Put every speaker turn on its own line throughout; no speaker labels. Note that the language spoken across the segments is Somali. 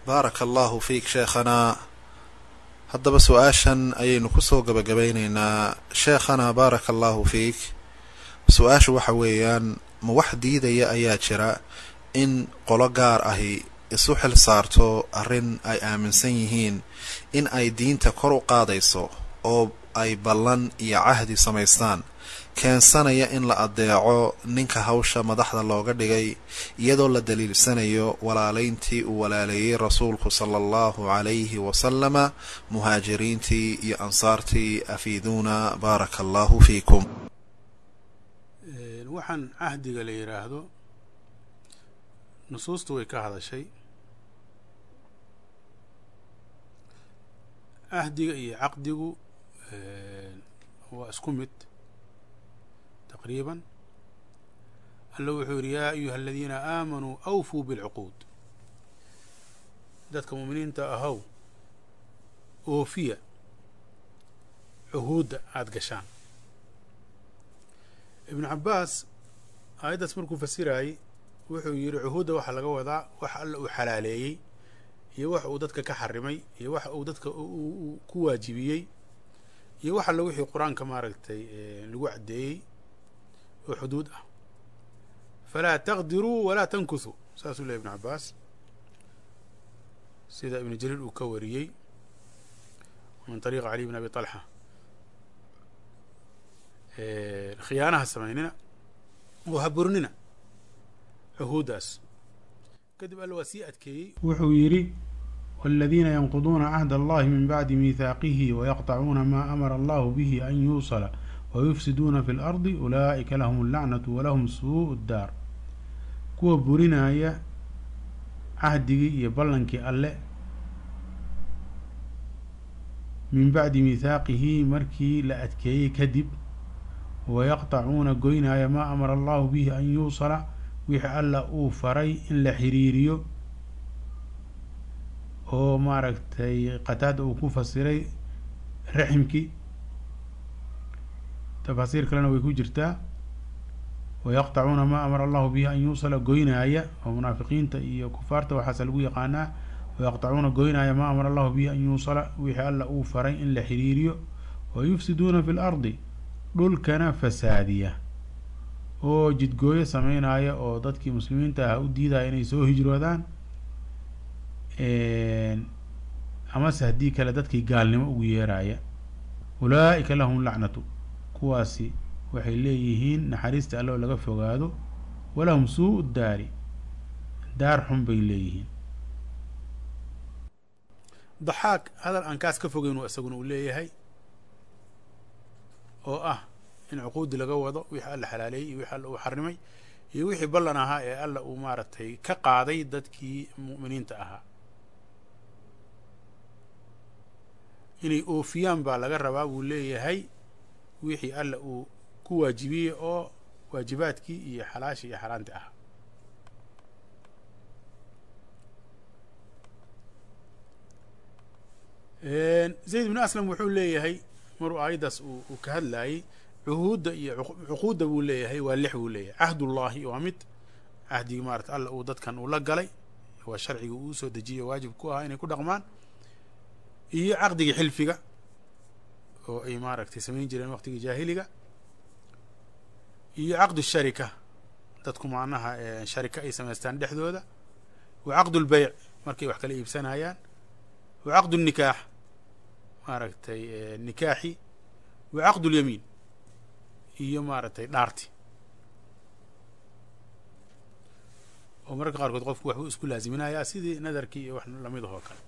baaraka allahu fiik sheekhanaa haddaba su-aashan ayaynu kusoo gabagabaynaynaa sheekhanaa baaraka allahu fiik su-aashu waxa weeyaan ma wax diidaya ayaa jira in qolo gaar ahi isu xil saarto arrin ay aaminsan yihiin in ay diinta kor u qaadayso oo ay ballan iyo cahdi samaystaan keensanaya in la adeeco ninka hawsha madaxda looga dhigay iyadoo la daliilsanayo walaalayntii uu walaaleeyey rasuulku sala allahu calayhi wasalama muhaajiriintii iyo ansaartii afiiduuna baaraka allahu fiikum
waxaan cahdiga la yidhaahdo nusuustu way ka hadashay cahdiga iyo caqdigu waa isku mid taqriiban alla wuxuu yidhi yaa ayuha aladiina aamanuu awfuu bilcuquud dadka muuminiinta ahow oofiya cuhuudda aada gashaan ibnu cabbaas aayaddaas markuu fasiraayey wuxuu yidhi cuhuudda waxaa laga wadaa wax alla uu xalaaleeyey iyo wax uu dadka ka xarimay iyo wax uu dadka ku waajibiyey iyo wax alla wixii qur-aanka maaragtay lagu caddeeyey oo xuduud ah falaa taqdiruu walaa tankuthuu saasuu lehy ibnu cabbaas sida ibnu jariir uu ka wariyey min طariiqi cali bn abi طalxa khiyaanaha samaynina oo haburinina cuhuuddaas kadib alla waa sii adkeeyey wuxuu yidhi wاladiina yanquduuna cahd allahi min bacdi miihaaqihi wayaqطacuuna ma amara allahu bihi an yuusala wayufsiduuna fi اlardi ulaa'ika lahum اllacnatu walahum suuءu اddaar kuwa burinaya cahdigii iyo ballankii alle min bacdi miihaaqihi markii la adkeeyey kadib wayaqطacuuna goynaya maa amara allahu bihi an yuusala wixii alla uu faray in la xiriiriyo oo maaragtay qataada uu ku fasiray raximkii tafaasiir kalena way ku jirtaa wayaqطacuuna maa amara allahu bihi an yuusala goynaaya oo munaafiqiinta iyo kufaarta waxaase lagu yaqaanaa wayaqطacuuna goynaaya maa amara allahu bihi an yuusala wixii alla uu faray in la xiriiriyo wayufsiduuna fi lardi dhulkana fasaadiya oo jidgooyo sameynaya oo dadkii muslimiinta ah u diidaya inay soo hijroodaan amase haddii kale dadkii gaalnimo ugu yeeraya ulaa'ika lahum lacnatu kuwaasi waxay leeyihiin naxariista alle oo laga fogaado walahum suu daari daar xun bay leeyihiin daxaak hadal aan kaas ka fogeyn isaguna uu leeyahay oo ah in cuquudi laga wado wixii alla xalaaleeyey iyo wixii alla uu xarimay iyo wixii ballan ahaa ee alla uu maaragtay ka qaaday dadkii mu'miniinta ahaa inay oofiyaan baa laga rabaa buu leeyahay wixii alla uu ku waajibiyey oo waajibaadkii iyo xalaashii iyo xaaraantii ahaa zayd bnu aslam wuxuu leeyahay maruu aayaddaas uu ka hadlaayey cuhuudda iyo cuquudda buu leeyahay waa lix buu leeyahay cahdullahi waa mid cahdigii maarata alla uu dadkan uu la galay waa sharciga uu soo dejiyo waajib ku ahaa inay ku dhaqmaan iyo caqdigii xilfiga oo ay maaragtay samayn jireen waqtigii jaahiliga iyo caqdu sharika dadku macnaha sharika ay samaystaan dhexdooda wa caqdu lbeyc markay wax kala iibsanayaan wa caqdu nikaax maaragtay nikaaxi wa caqdu lyamiin iyo maaragtay dhaarti oo mararka qaarkood qofku waxbuu isku laaziminayaa sidii nadarkii iyo wax lamid ahoo kale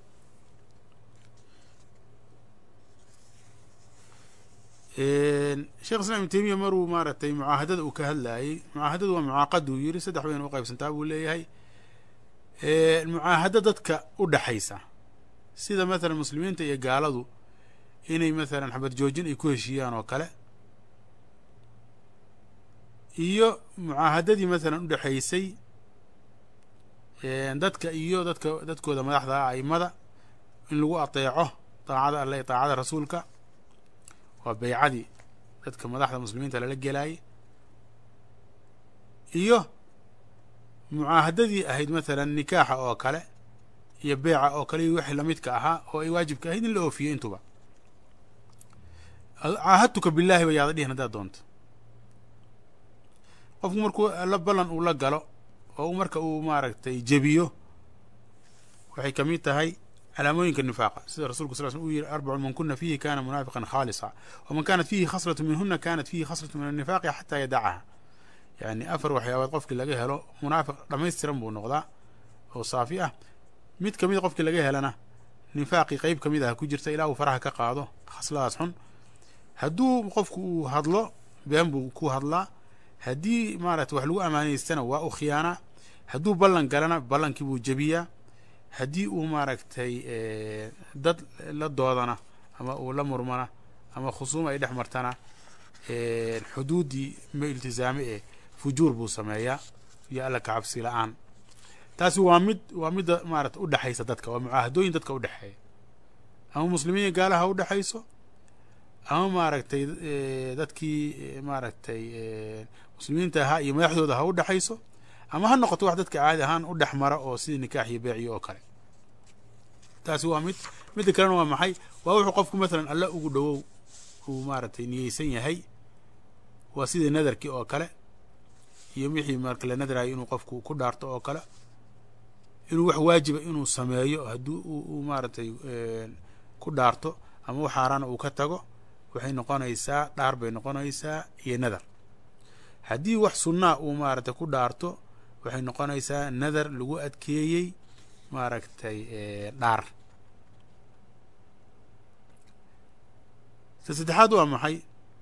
sheekh islam ibn temiya maruu maaragtay mucaahadada uu ka hadlaayey mucaahadadu waa mucaaqaduu yiri saddex bayna u qaybsantaa buu leeyahay mucaahado dadka u dhaxaysa sida mathalan muslimiinta iyo gaaladu inay mathalan xabad joojin ay ku heshiiyaan oo kale iyo mucaahadadii mathalan u dhexaysay dadka iyo dadka dadkooda madaxda ah aimada in lagu ateeco daacada alle iyo daacada rasuulka waa beycadii dadka madaxda muslimiinta lala gelaayay iyo mucaahadadii ahayd mathalan nikaaxa oo kale iyo beeca oo kale iyo wixii lamidka ahaa oo ay waajibka ahayd in la oofiyo intuba caahadtuka billaahi ba yaada dhihin haddaad doonto qofku markuu la ballan uu la galo oo marka uu maaragtay jebiyo waxay ka mid tahay calaamooyinka nifaaqa sida rasulku sal sl uu yihi arbacun man kuna fiihi kana munaafiqan khaalisa waman kanat fiihi khaslatu minhuna kanat fiihi khaslatu min annifaaqi xataa yadacaha yani afar waxyaabood qofkii laga helo munaafiq dhamaystiran buu noqdaa oo saafi ah mid kamid qofkii laga helana nifaaqii qeyb kamid ah ku jirta ilaa uu faraha ka qaado khasladaas xun hadduu qofku uu hadlo been buu ku hadlaa haddii maaragtay wax lagu amaanaystana waa u khiyaanaa hadduu ballan galana ballankii buu jebiyaa haddii uu maaragtay dad la doodana ama uu la murmana ama khusuum ay dhex martana xuduuddii ma iltisaame ee fujuur buu sameeyaa iyo alla kacabsi la-aan taasi waa mid waa midda maarata udhexaysa dadka waa mucaahadooyin dadka udhexeeya ama muslimiin gaalaha ha udhexayso ama maaragtay dadkii maaragtay muslimiinta ahaa iyo madaxdooda ha udhexayso ama ha noqoto wax dadka caadi ahaan u dhex mara oo sidii nikaax iyo beeciyo oo kale taasi waa mid midda kalena waa maxay waa wuxuu qofku mathalan alla ugu dhowow uu maaragtay niyeysan yahay waa sidii nadarkii oo kale iyo wixii marka la nadrayo inuu qofku ku dhaarto oo kale inuu wax waajiba inuu sameeyo haddii uu maaragtay ku dhaarto ama wax xaaraana uu ka tago waxay noqonaysaa dhaar bay noqonaysaa iyo nadar haddii wax sunnaa uu maaragtay ku dhaarto waxay noqonaysaa nadar lagu adkeeyey maaragtay dhaar ta saddexaad waa maxay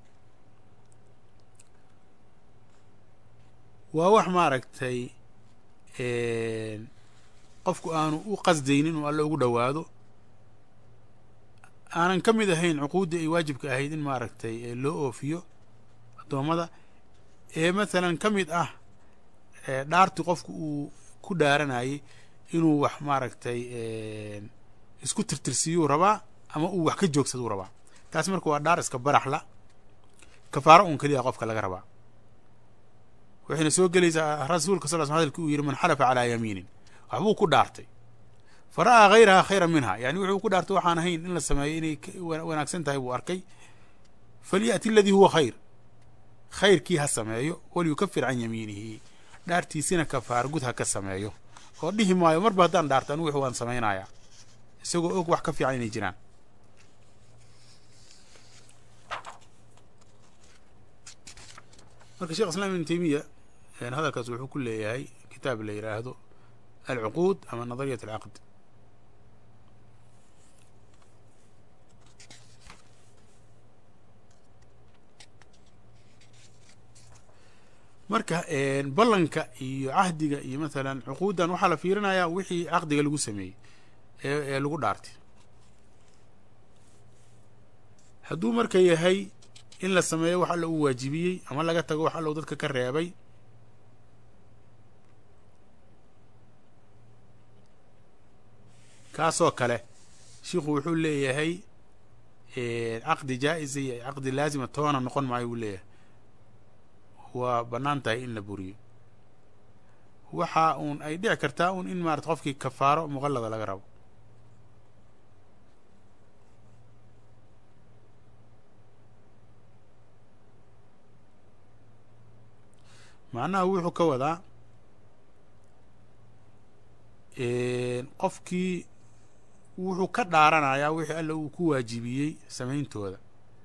waa wax maaragtay qofku aanu u qasdaynin inuu alle ugu dhowaado aanan ka mid ahayn cuquuddii ay waajibka ahayd in maaragtay loo oofiyo addoommada ee mathalan ka mid ah dhaartii qofku uu ku dhaaranayay inuu wax maaragtay isku tirtirsiyuu rabaa ama uu wax ka joogsaduu rabaa taas marka waa dhaar iska baraxla kafaaro un keliya qofka laga rabaa waxayna soo gelaysaa rasuulka sal sl hadalki uu yihi man xalafa calaa yamiinin waxbuu ku dhaartay fa ra'aa hayraha khayra minha yani wuxuu ku dhaartay waxaan ahayn in la sameeyo inay wanaagsan tahay buu arkay falya'ti aladii huwa khayr khayrkii ha sameeyo walyukafir can yamiinihi dhaartiisina kafaar gud ha ka sameeyo oo dhihi maayo marba haddaan dhaarto anigu wix waan samaynayaa isagoo og wax ka fiican inay jiraan marka shekh islam ibn taymiya hadalkaas wuxuu ku leeyahay kitaab la yidhaahdo alcuquud ama nadariyat alcaqd marka ballanka iyo cahdiga iyo mathalan cuquuddan waxaa la fiirinayaa wixii caqdiga lagu sameeyey ee ee lagu dhaartay hadduu marka yahay in la sameeyo wax alla uu waajibiyey ama laga tago wax alla uu dadka ka reebay kaasoo kale shiikhu wuxuu leeyahay caqdi jaa-isa iyo caqdi laazima toona noqon maayo buu leeyahay waa bannaan tahay in la buriyo waxa uun ay dhici kartaa un in maarata qofkii kafaaro muqallada laga rabo macnaha wuxuu ka wadaa qofkii wuxuu ka dhaaranayaa wixii alla uu ku waajibiyey samayntooda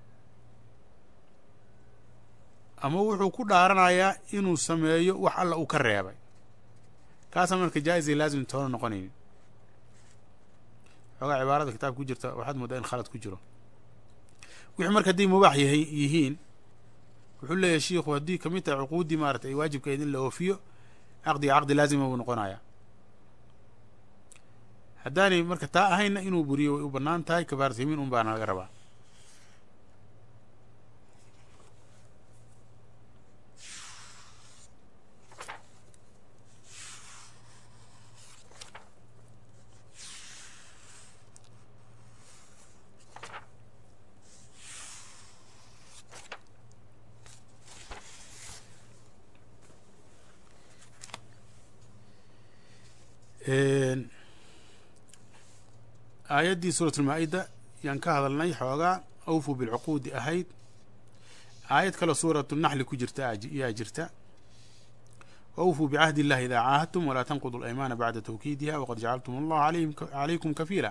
ama wuxuu ku dhaaranayaa inuu sameeyo wax alla uu ka reebay kaasa marka jaa-is iyo laazim toona noqonaynin xoogaa cibaarada kitaabka ku jirta waxaad moodaa in khalad ku jiro wixii marka hadday mubaax yahay yihiin wuxuu leeyahay shiikhu haddii kamid tahay cuquuddii maarata ay waajibka ahayd in la oofiyo caqdiga caqdi laazima buu noqonayaa haddaanay marka taa ahaynna inuu buriyo way u bannaan tahay kafaaratu yamiin un baana laga rabaa aayaddii suurat ulmaa-ida yaan ka hadalnay xoogaa awfuu bilcuquudi ahayd aayad kaloo suuratu naxli ku jirta yaa jirta waawfuu bicahdi illahi idaa caahadtum walaa tanqudu alaymaana bacda tawkiidiha waqad jacaltum allah calaykum kafiila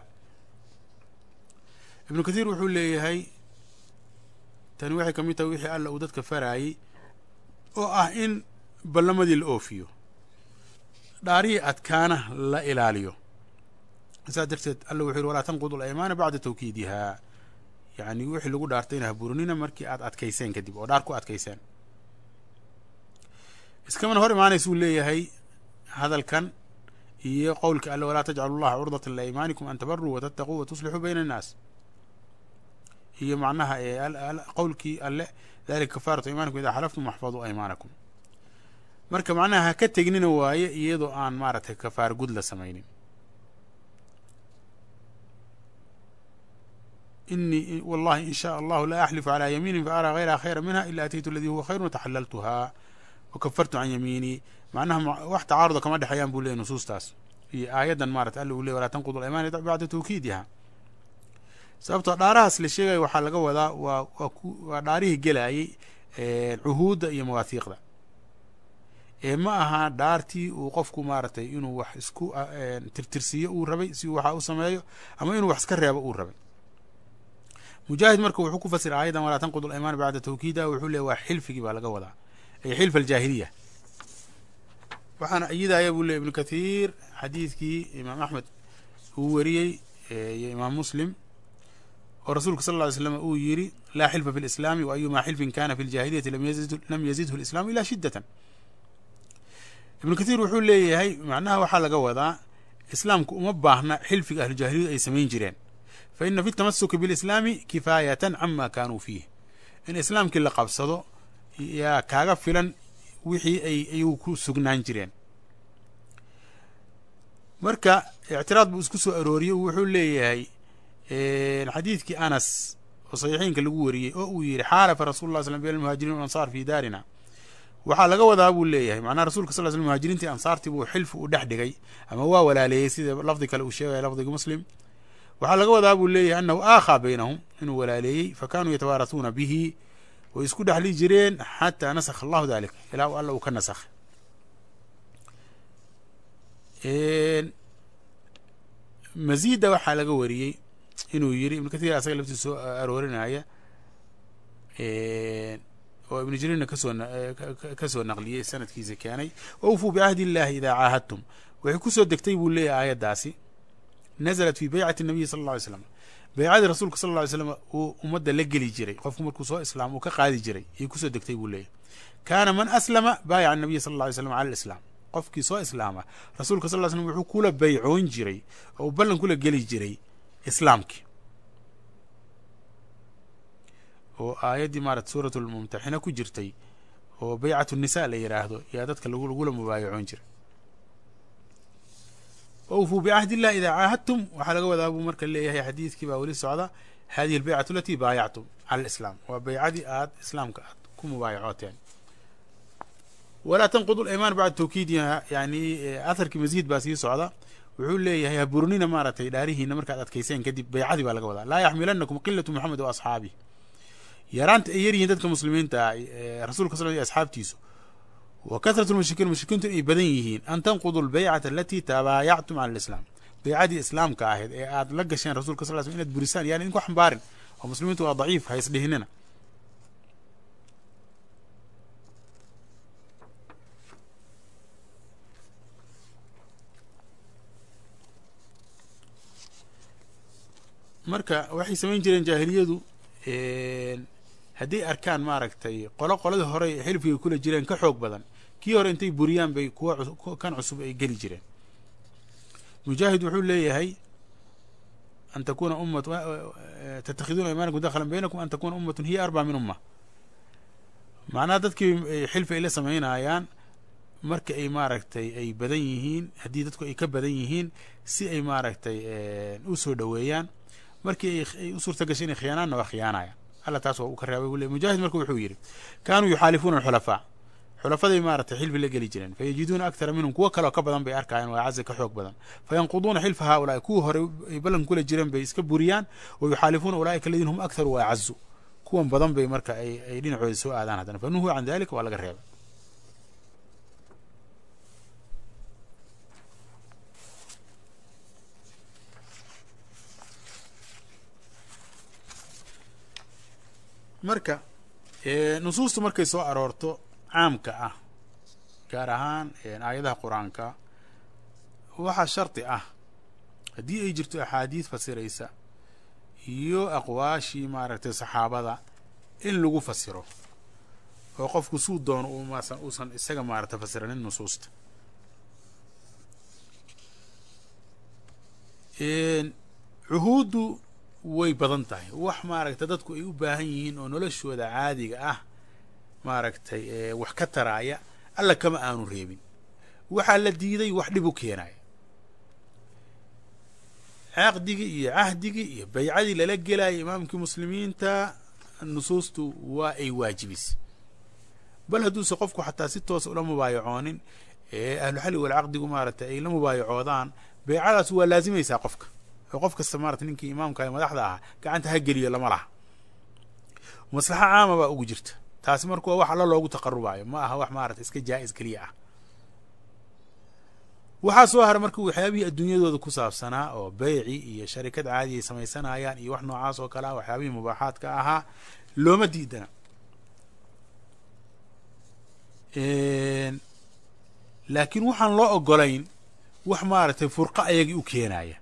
ibnu kathiir wuxuu leeyahay tani waxay ka mid tahay wixii alla uu dadka faraayey oo ah in ballamadii la oofiyo dhaarihii adkaana la ilaaliyo saas darteed alla wuxuu yihi walaa tanqudu alaymaana bacda tawkiidihaa yacni wixii lagu dhaartay ina haburinina markii aad adkayseen kadib oo dhaar ku adkayseen iskamana hor imaanaysuu leeyahay hadalkan iyo qowlka alle walaa tajcalu llaha curdatan liaymaanikum an tabaruu watattaquu watuslixuu bayna annaas iyo macnaha qowlkii alle dalika kafaaratu imaanikum idaa xalaftum waxfaduu aymaanakum marka macnaha ha ka tegnina waaye iyadoo aan maaragtay kafaar gud la samaynin inii wallahi in shaa allahu la axlifu calaa yamiinin faaraa hayraha khayra minha ila ataytu aladii huwa khayrun wataxalaltuhaa wakafartu can yamiinii macnaha wax tacaaruda kama dhexeeyaan buu leeyay nusuustaas iyo aayaddan maarata alla uu ley walaa tanqudu alaymaani bacda tawkiidiha sababtoo dhaarahaas la sheegaya waxaa laga wadaa waa waa waa dhaarihii gelaayey cuhuudda iyo mawaahiiqda ee ma aha dhaartii uu qofku maaragtay inuu wax isku tirtirsiiyo uu rabay si uu waxa u sameeyo ama inuu wax iska reebo uu rabay mujaahid marka wuxuu ku fasira aayadan walaa tanqudu alaymaan bacda tawkiida wuxuu leey waa xilfigii baa laga wadaa ay xilf aljaahiliya waxaana iyidaya buu ley ibnu kathiir xadiidkii imaam axmed uu wariyey iyo imaam muslim oo rasuulku sal lla ly slam uu yiri laa xilfa fi lislaami wa ayumaa xilfin kana fi ljahiliyati lam yazidhu lislaamu ila shiddatan ibnu kathiir wuxuu leeyahay macnaha waxaa laga wadaa islaamku uma baahna xilfiga ahlujaahiliyadu ay samayn jireen fa ina fi tamasuki bilislaami kifaayatan cama kaanuu fiih in islaamkii la qabsado yaa kaaga filan wixii ay ayagu ku sugnaan jireen marka ictiraad buu isku soo arooriyey wuxuu leeyahay xadiidkii anas oo saxiixiinka lagu wariyey oo uu yihi xaalafa rasul lla slam bayn almuhaajiriin walansaar fi daarina waxaa laga wadaa buu leeyahay macnaha rasulka sal sl muhaajiriintii ansaartii buu xilfi u dhex dhigay ama waa walaaleeyey sida lafdi kale uu sheegaya lafdiga muslim waxaa laga wadaa buu leeyahay anahu aakhaa baynahum inuu walaaleeyey fa kanuu yatawaarasuuna bihi way isku dhexli jireen xataa nasakha allahu dalik ilaa alla uu ka nasakhay mazida waxaa laga wariyey inuu yiri ibnu kathir asaga laftiisa soo aroorinaya oo ibnu jariirna kasoo kasoo naqliyey sanadkiisa keenay wawfuu bicahdi illahi idaa caahadtum waxay kusoo degtay buu leeyahay aayaddaasi nazalat fi beycati nabiyi sala alla alay slam beycadii rasuulka sal lla ly slam uu ummadda la geli jiray qofku markuu soo islaam uu ka qaadi jiray ayay kusoo degtay buu leeyahy kaana man aslama baayaca anabiya sal alla ly slam cala alislaam qofkii soo islaama rasuulka sal ly slam wuxuu kula baycoon jiray oo uu ballan kula geli jiray islaamkii oo aayaddii maarata suurat lmumtaxina ku jirtay oo beycat nisa la yidhaahdo yaa dadka lagula mubaayacoon jiray wawfuu bicahdi illah idaa caahadtum waxaa laga wadaa buu marka leeyahay xadiidkii baa weli socda hadihi albeycatu alatii baayactum cala alislaam waa beycadii aad islaamka aad ku mubaayacooteen walaa tanqudu alaymaan bacda tawkiidiha yani atharkii masiid baa sii socda wuxuu leeyahay haburinina maaragtay dhaarihiina markaad adkayseen kadib beycadii baa laga wadaa laa yaxmilanakum qilatu moxamed wa asxaabih yaraanta ay yaryihiin dadka muslimiinta rasuulka sal asxaabtiisu wa kahratu lmushrikiin mushrikiintu inay badan yihiin an tanqudu lbeycata alatii tabaayactum cala alislaam beycadii islaamka ahayd ee aad la gasheen rasulka sal sl inaad burisaan yani idinku xambaarin oo muslimiintu waa daciif ha isdhihinina marka waxay samayn jireen jaahiliyadu hadday arkaan maaragtay qolo qoladii hore xilfigay kula jireen ka xoog badan kii hore intay buriyaan bay kuwa kan cusub ay geli jireen mujaahid wuxuu leeyahay an takuna ummat tatakhiduuna imaanakum dakhalan baynakum an takuna ummatun hiya arbaa min umma macnaha dadkii xilfi ay la samaynayaan marka ay maaragtay ay badan yihiin haddii dadku ay ka badan yihiin si ay maaragtay u soo dhoweeyaan markii ay u suurta gashay inay khiyaanaanna waa khiyaanayaan alla taas waa uu ka reebay buu le mujaahid marka wuxuu yidhi kaanuu yuxaalifuuna alxulafaa xulafaday maaratay xilfi la geli jireen fayajiduuna akthara minhum kuwo kaleo ka badan bay arkayaan waa caza ka xoog badan fayanquduuna xilfa haulaai kuwii hore ay ballan kula jireen bay iska buriyaan wa yuxaalifuuna ulaaika aladiina hum aktharu wa acazu kuwan badan bay marka ay dhinacooda soo aadaan haddana fa nuhuu can dalika waa laga reebay marka nusuustu markay soo aroorto caamka ah gaar ahaan aayadaha qur-aanka waxaa shardi ah haddii ay jirto axaadiis fasiraysa iyo aqwaashii maaragtay saxaabada in lagu fasiro oo qofku suu doono umasan uusan isaga maaragtay fasiranin nusuusta cuhuuddu way badan tahay wax maaragtay dadku ay u baahan yihiin oo noloshooda caadiga ah maaragtay wax ka taraaya alla kama aanu reebin waxaa la diiday wax dhib u keenaya caqdigii iyo cahdigii iyo baycadii lala gelaya imaamkii muslimiinta nusuustu waa ay waajibisay bal hadduuse qofku xataa si toosa ula mubaayacoonin ee ahluxalli walcaqdigu maaragtay ay la mubaayacoodaan baycadaas waa laazimaysaa qofka oo qof kasta maarata ninkii imaamka ee madaxda ahaa gacanta ha geliyo lama laha maslaxa caama baa ugu jirta taasi marka waa wax alla loogu taqarubayo ma aha wax maarata iska jaa-is keliya ah waxaa soo hara marka waxyaabihii adduunyadooda ku saabsanaa oo beyci iyo sharikad caadi ay samaysanayaan iyo wax noocaas oo kale ah waxyaabihii mubaaxaadka ahaa looma diidana laakiin waxaan loo ogolayn wax maaragtay furqa ayagii u keenaya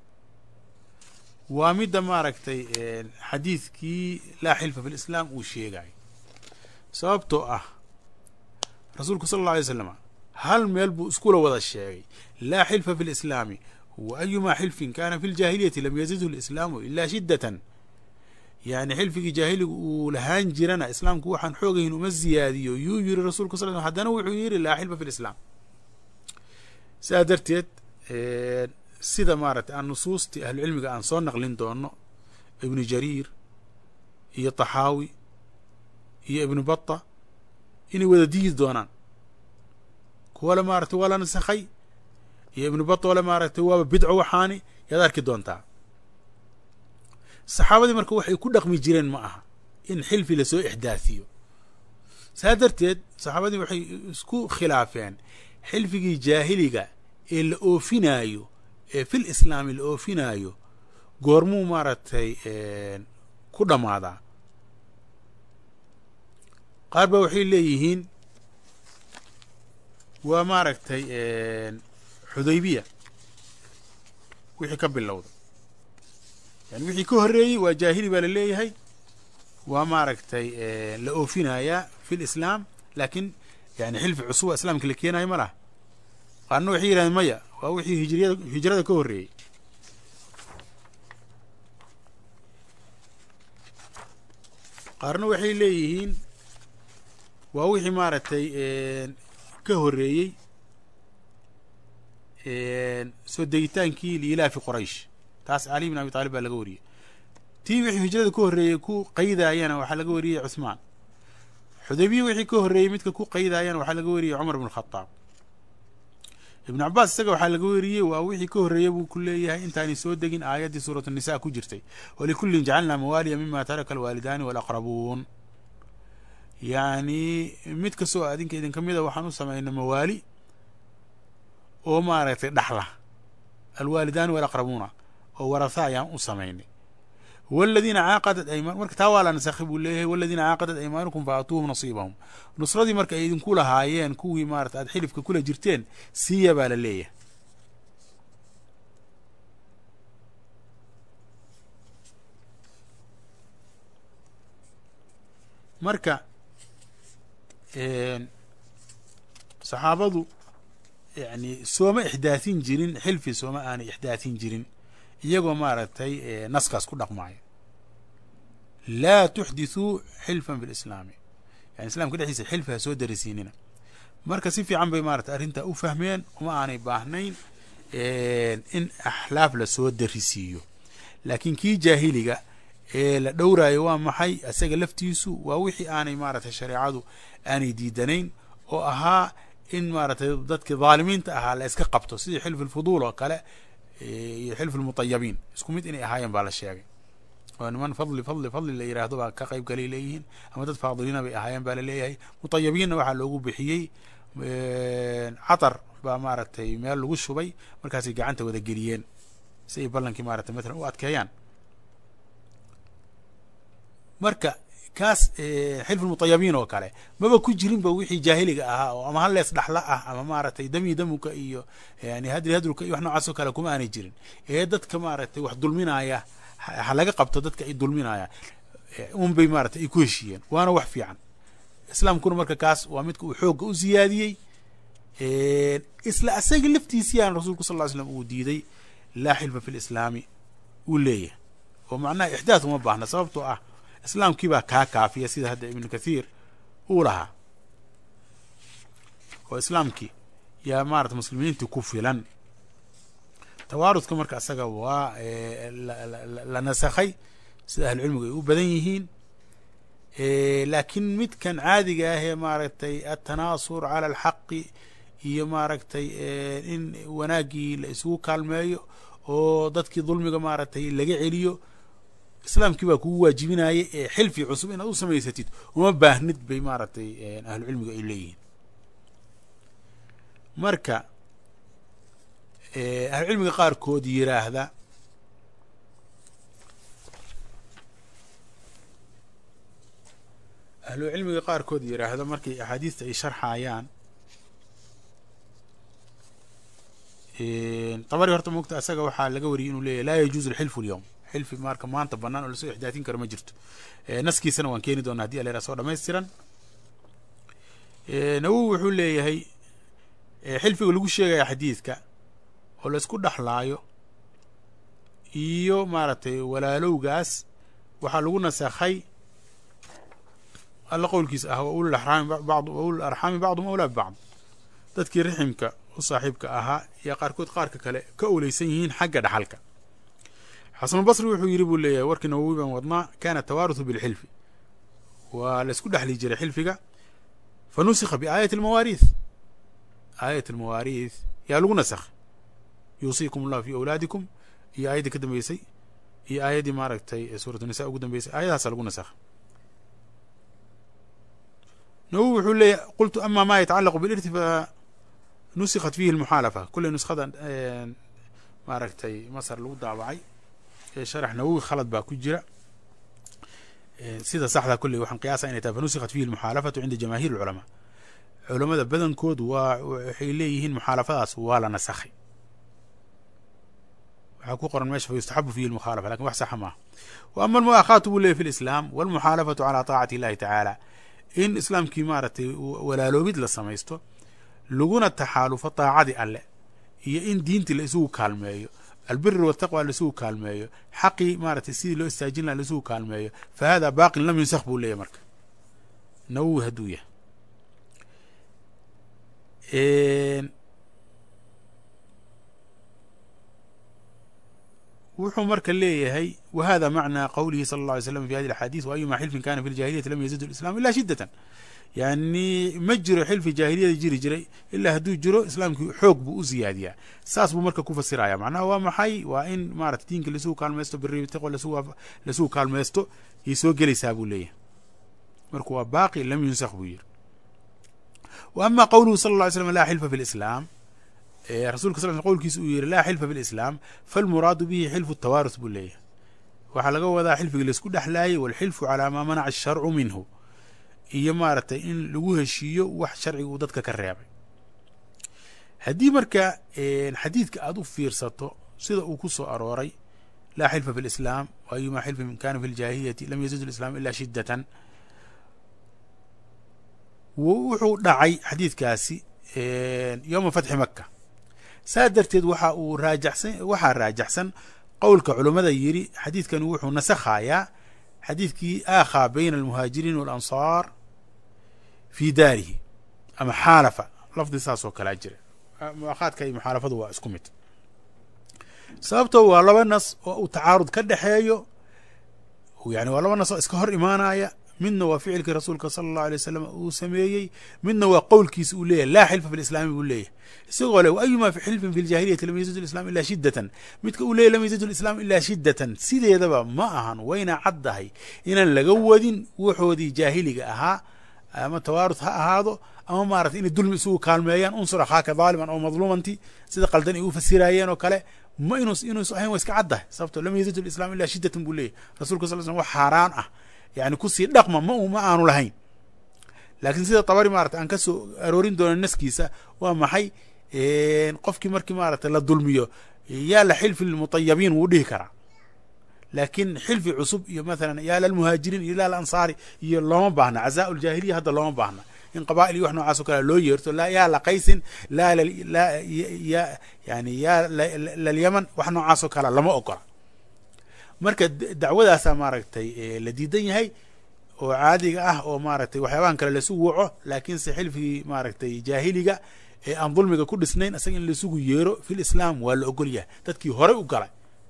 waa midda maaragtay xadiidkii laa xilfa fi lislaam uu sheegayo sababtoo ah rasuulku sala alla alay slam hal meel buu iskula wada sheegay laa xilfa fi lislaami wa ayumaa xilfin kana fi ljaahiliyati lam yazidhu lislaamu ilaa shiddatan yani xilfigii jaahiligu uu lahaan jirana islaamku waxaan xoogayn uma ziyaadiyo yuu yiri rasulku sal haddana wuxuu yiri laa xilfa fi lislaam sidaa darteed sida maaragtay aan nusuustii ahlucilmiga aan soo naqlin doono ibnu jariir iyo taxaawi iyo ibnu bata inay wada diidi doonaan kuwale maaragtay waa la nasakhay iyo ibnu bata ole maaragtay waaba bidco waxaani yaad arki doontaa saxaabadii marka waxay ku dhaqmi jireen ma aha in xilfi lasoo ixdaathiyo saa darteed saxaabadii waxay isku khilaafeen xilfigii jaahiliga ee la oofinaayo ee fil islaami la oofinaayo goormuu maaragtay ku dhammaadaa qaar ba waxay leeyihiin waa maaragtay xudaybiya wixii ka bilowda yani wixii ka horreeyey waa jaahili baa la leeyahay waa maaragtay la oofinayaa fi lislaam laakiin yani xilfi cusuba islaamka la keenayo ma laha qaarna waxay yidhahdeen maya waa wixii hijriyada hijrada ka horreeyey qaarna waxay leeyihiin waa wixii maaragtay ka horreeyey soo degitaankii liilaafi qoraysh taas cali bin abi taalib baa laga wariyey tii wixii hijrada ka horreeyey ku qaydaayana waxaa laga wariyey cuhmaan xudaybiya wixii ka horreeyey midka ku qaydaayana waxaa laga wariyey cumar bn khadaab ibnu cabaas isaga waxaa laga weriyey waa wixii ka horreeya buu ku leeyahay intaanay soo degin aayaddii suuratu nisa ku jirtay walikullin jacalnaa mawaaliya mima taraka alwaalidaani walaqrabuun yacni mid kastoo adinka idinka mida waxaan u samaynay mawaali oo maaragtay dhaxla alwaalidaani walaqrabuuna oo waratha ayaan u samaynay waladiina caaqadat ayman marka taa waa la nasakhay buu leeyahay waladiina caaqadat aymaanukum fa aatuuhum nasiibahum nusradii marka ay idinku lahaayeen kuwii maarata aad xilifka kula jirteen siiya baa la leeyahay marka saxaabadu yani sooma ixdaahin jirin xilfi sooma aanay ixdaahin jirin iyagoo maaragtay naskaas ku dhaqmaayo laa tuxdithuu xilfan fi lislaami yani islamka dhexdiisa xilfi ha soo darisiinina marka si fiican bay maratay arrintaa u fahmeen uma aanay baahnayn in axlaaf lasoo darisiiyo laakiin kii jaahiliga ee la dhowraayo waa maxay isaga laftiisu waa wixii aanay maaragtay shareecadu aanay diidanayn oo ahaa in maaragtay dadkii dhaalimiinta ahaa la iska qabto sidii xilf alfuduul oo kale iyo xilf almutayabiin isku mid inay ahaayeen baa la sheegay oo niman fadli fadli fadli la yidhaahdo baa ka qayb galay leeyihiin ama dad faadiliina bay ahaayeen baa laleeyahay mutayabiinna waxaa loogu bixiyey catar baa maaragtay meel lagu shubay markaasay gacanta wada geliyeen si ay ballankii maratay matalan u adkeeyaan marka kaas xilfulmutayabiin oo kale maba ku jirinba wixii jaahiliga ahaa oo ama hallees dhaxla ah ama maaragtay dami damuka iyo yani hadri hadruka iyo wax noocaas oo kale kuma aanay jirin ee dadka maaragtay wax dulminaya ha laga qabto dadka ay dulminayaan un bay maratay ay ku heshiiyeen waana wax fiican islaamkuna marka kaas waa midka uu xoogga u siyaadiyey isla asaga laftiisiyaan rasuulku sal ly slam uu diiday laa xilfa fi lislaami uu leeyahay oo macnaha ixdaad uma baahna sababtoo ah islaamkii baa kaa kaafiya sida hadda ibnu kathiir uu lahaa oo islaamkii yaa maarata muslimiintii ku filan tawaarudka marka asaga waa la nasakhay sida ahlucilmigu ay u badan yihiin laakiin midkan caadiga ah ee maaragtay atanaasur cala alxaqi iyo maaragtay in wanaaggii la isugu kaalmeeyo oo dadkii dulmiga maaragtay laga celiyo islaamkii baa kugu waajibinaya ee xilfi cusub inaad u samaysatid uma baahnid bay maaragtay ahlucilmigu ay leeyihiin marka ahlucilmiga qaarkood yiraahda ahlu cilmiga qaarkood yiraahda markay axaadiista ay sharxayaan dabari horta mogta asaga waxaa laga wariyay inuu leeyahy laa yajuuzu alxilfu alyowm xilfi marka maanta banaan oo lasoo ixdaatin karo ma jirto naskiisana waan keeni doonaa hadii alera soo dhamaystiran nawowi wuxuu leeyahay xilfiga lagu sheegaya xadiidka oo la isku dhexlaayo iyo maaragtay walaalowgaas waxaa lagu nasakhay alla qowlkiisa ah wa ulul araami bad wa ulul arxaami bacdum awlaa bibacd dadkii riximka u saaxiibka ahaa yaa qaarkood qaarka kale ka oleysan yihiin xagga dhaxalka xasanulbasri wuxuu yidhi buu leeyahay warkii nawowi baan wadnaa kana tawaaruthu bilxilfi waa la isku dhexli jiray xilfiga fa nusikha biaayati almawaariith aayat almawaariith yaa lagu nasakh yuusiikum allahu fi awlaadikum iyo aayaddii ka dambeysay iyo aayaddii maaragtay suuratu nisa ugu dambeysay aayadahaasa lagu nasakh nawowi wuxuu leeyahy qultu ama ma yatacalaqu bilirthi fa nusikhat fihi almuxaalafa kulley nuskhada maaragtay masar lagu daabacay sharax nawowi khalad baa ku jira sida saxda kulley waxaan qiyaasa inay tahay fa nusikhat fihi almuxaalafatu cinda jamaahiir alculamaa culamada badankood waa waxay leeyihiin muxaalafadaas waa la nasakhay waxaa ku qoran meesha fa yustaxabu fihi almukhaalafa lakin wax saxa maaha wa ama almu'akhaatu buu leeyay fi lislaam walmuxaalafatu calaa taacati illahi tacaala in islaamkii maaragtay walaaloobid la samaysto laguna taxaalufo taacadii alle iyo in diintii la isugu kaalmeeyo albiri wataqwa laisugu kaalmeeyo xaqii maaragtay sidii loo istaajin laha laisugu kaalmeeyo fa hada baaqin lam yunsakh buu leeyahy marka nawowi hadduu yahay wuxuu marka leeyahay wa hada macnaa qowlihi sala اlه alay slam fi hadi axaadiis waayuma xilfin kana fi ljahiliyati lam yazid islam ila shidatan yani ma jiro xilfi jaahiliyada jiri jiray ilaa hadduu jiro islaamkii xoog buu u ziyaadiyaa saas buu marka ku fasiraya macnaha waa maxay waa in maarata diinka lasugu kaalmaysto biribtiqo lasugu kaalmaysto yay soo gelaysaa buu leeyahay marka waa baaqi lam yunsakh buu yiri wa ama qowluhu sala lla ly slam laa xilfa fi lislaam rasulka sal qowlkiisa uu yihi laa xilfa fi lislaam falmuraadu bihi xilfu tawaarus buu leeyahay waxaa laga wadaa xilfiga laisku dhexlaayay walxilfu calaa maa manaca asharcu minhu iyo maaragtay in lagu heshiiyo wax sharciga uu dadka ka reebay haddii marka xadiidka aada u fiirsato sida uu ku soo arooray laa xilfa fi lislaam ayuma xilfin kana fi ljaahiliyati lam yazid lislaam ila shidatan wuxuu dhacay xadiidkaasi yowma fatxi maka saa darteed waxa uu raajaxsan waxaa raajaxsan qowlka culammada yidhi xadiidkani wuxuu nasakhayaa xadiidkii aakhaa bayna almuhaajiriin walansaar fii daarihi ama xaalafa lafdi saas oo kalaa jira muakhaadka iyo muxaalafadu waa isku mid sababto waa laba nas oo uu tacaarud ka dhexeeyo yani waa laba nas oo iska hor imaanaya midna waa ficilkii rasuulka sala allahu alay wasalam uu sameeyey midna waa qowlkiisa uu leeyahy laa xilfa fi lislaami buu leeyahy isagoo le ayuma fi xilfin fi ljahiliyati lam yazid lislam ila shiddatan midka uu leeyahy lam yazid lislam ilaa shiddatan sideedaba ma ahan wayna caddahay inaan laga wadin wuxoodii jaahiliga ahaa ama tawaarud ha ahaado ama maarata inay dulmi isugu kaalmeeyaan unsur akhaaka daaliman oo madluumanti sida qaldan ay u fasiraayeen oo kale ma inus inuus ahayn waa iska caddahay sababto lam yazid lislam ilaa shiddatan buu leeyahy rasulka sal slm wax xaaraan ah yani kusii dhaqma ma ma aanu lahayn laakiin sida tabari maarata aan ka soo aroorin doono naskiisa waa maxay qofkii markii maarata la dulmiyo yaa la xilfi lmutayabiin wuu dhihi karaa laakiin xilfi cusub iyo mathalan yaa lalmuhaajiriin iyo ila lansaari iyo looma baahna cazaa ljaahiliya hadda looma baahna in qabaa'il iyo wax noocaas o kale loo yeerto laa yaa la qaysin laa laa ya yani yaa lalyaman wax noocaas oo kale lama ogola marka dacwadaasaa maaragtay la diidan yahay oo caadiga ah oo maaragtay waxyaabahan kale laisugu waco laakiinse xilfigii maaragtay jaahiliga ee aan dulmiga ku dhisnayn isaga in laisugu yeero fil islaam waa la ogol yahay dadkii horey u galay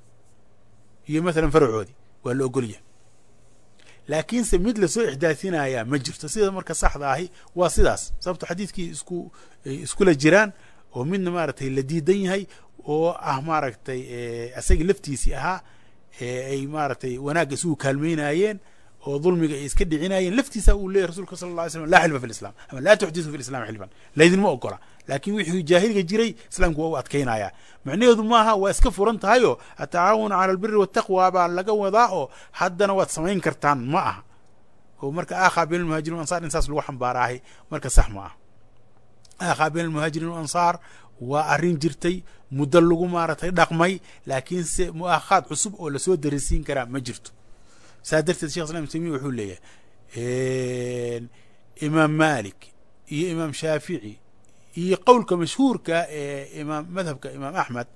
iyo mathalan faracoodii waa la ogol yahay laakiinse mid lasoo ixdaasinayaa ma jirto sida marka saxda ahi waa sidaas sababto xadiidkii isku iskula jiraan oo midna maaragtay la diidan yahay oo ah maaragtay isagii laftiisii ahaa ay maaragtay wanaagga isugu kaalmeynayeen oo dulmiga ay iska dhicinayeen laftiisa uu leyahy rasulka sala alla ly slam laa xilfa fi lislam ama laa tuxdisu fi lislam xilfan laydinma ogola laakiin wixii jaahiliga jiray islaamku waa u adkaynaya macnaheedu maaha waa iska furan tahayoo atacaawuna cala albiri wataqwa baa laga wadaa oo haddana waad samayn kartaan ma aha oo marka aakhaa bayn almuhajirin ansaar in saas lagu xambaaraahay marka sax ma aha aakhaa bayn almuhaajiriin ansaar waa arrin jirtay muddo lagu maaragtay dhaqmay laakiinse mu'aakhaad cusub oo lasoo darisiin karaa ma jirto saa darteed shekh islam tamiya wuxuu leeyahay imaam malik iyo imaam shaafici iyo qowlka mashhuurka ee imaam madhabka imaam axmed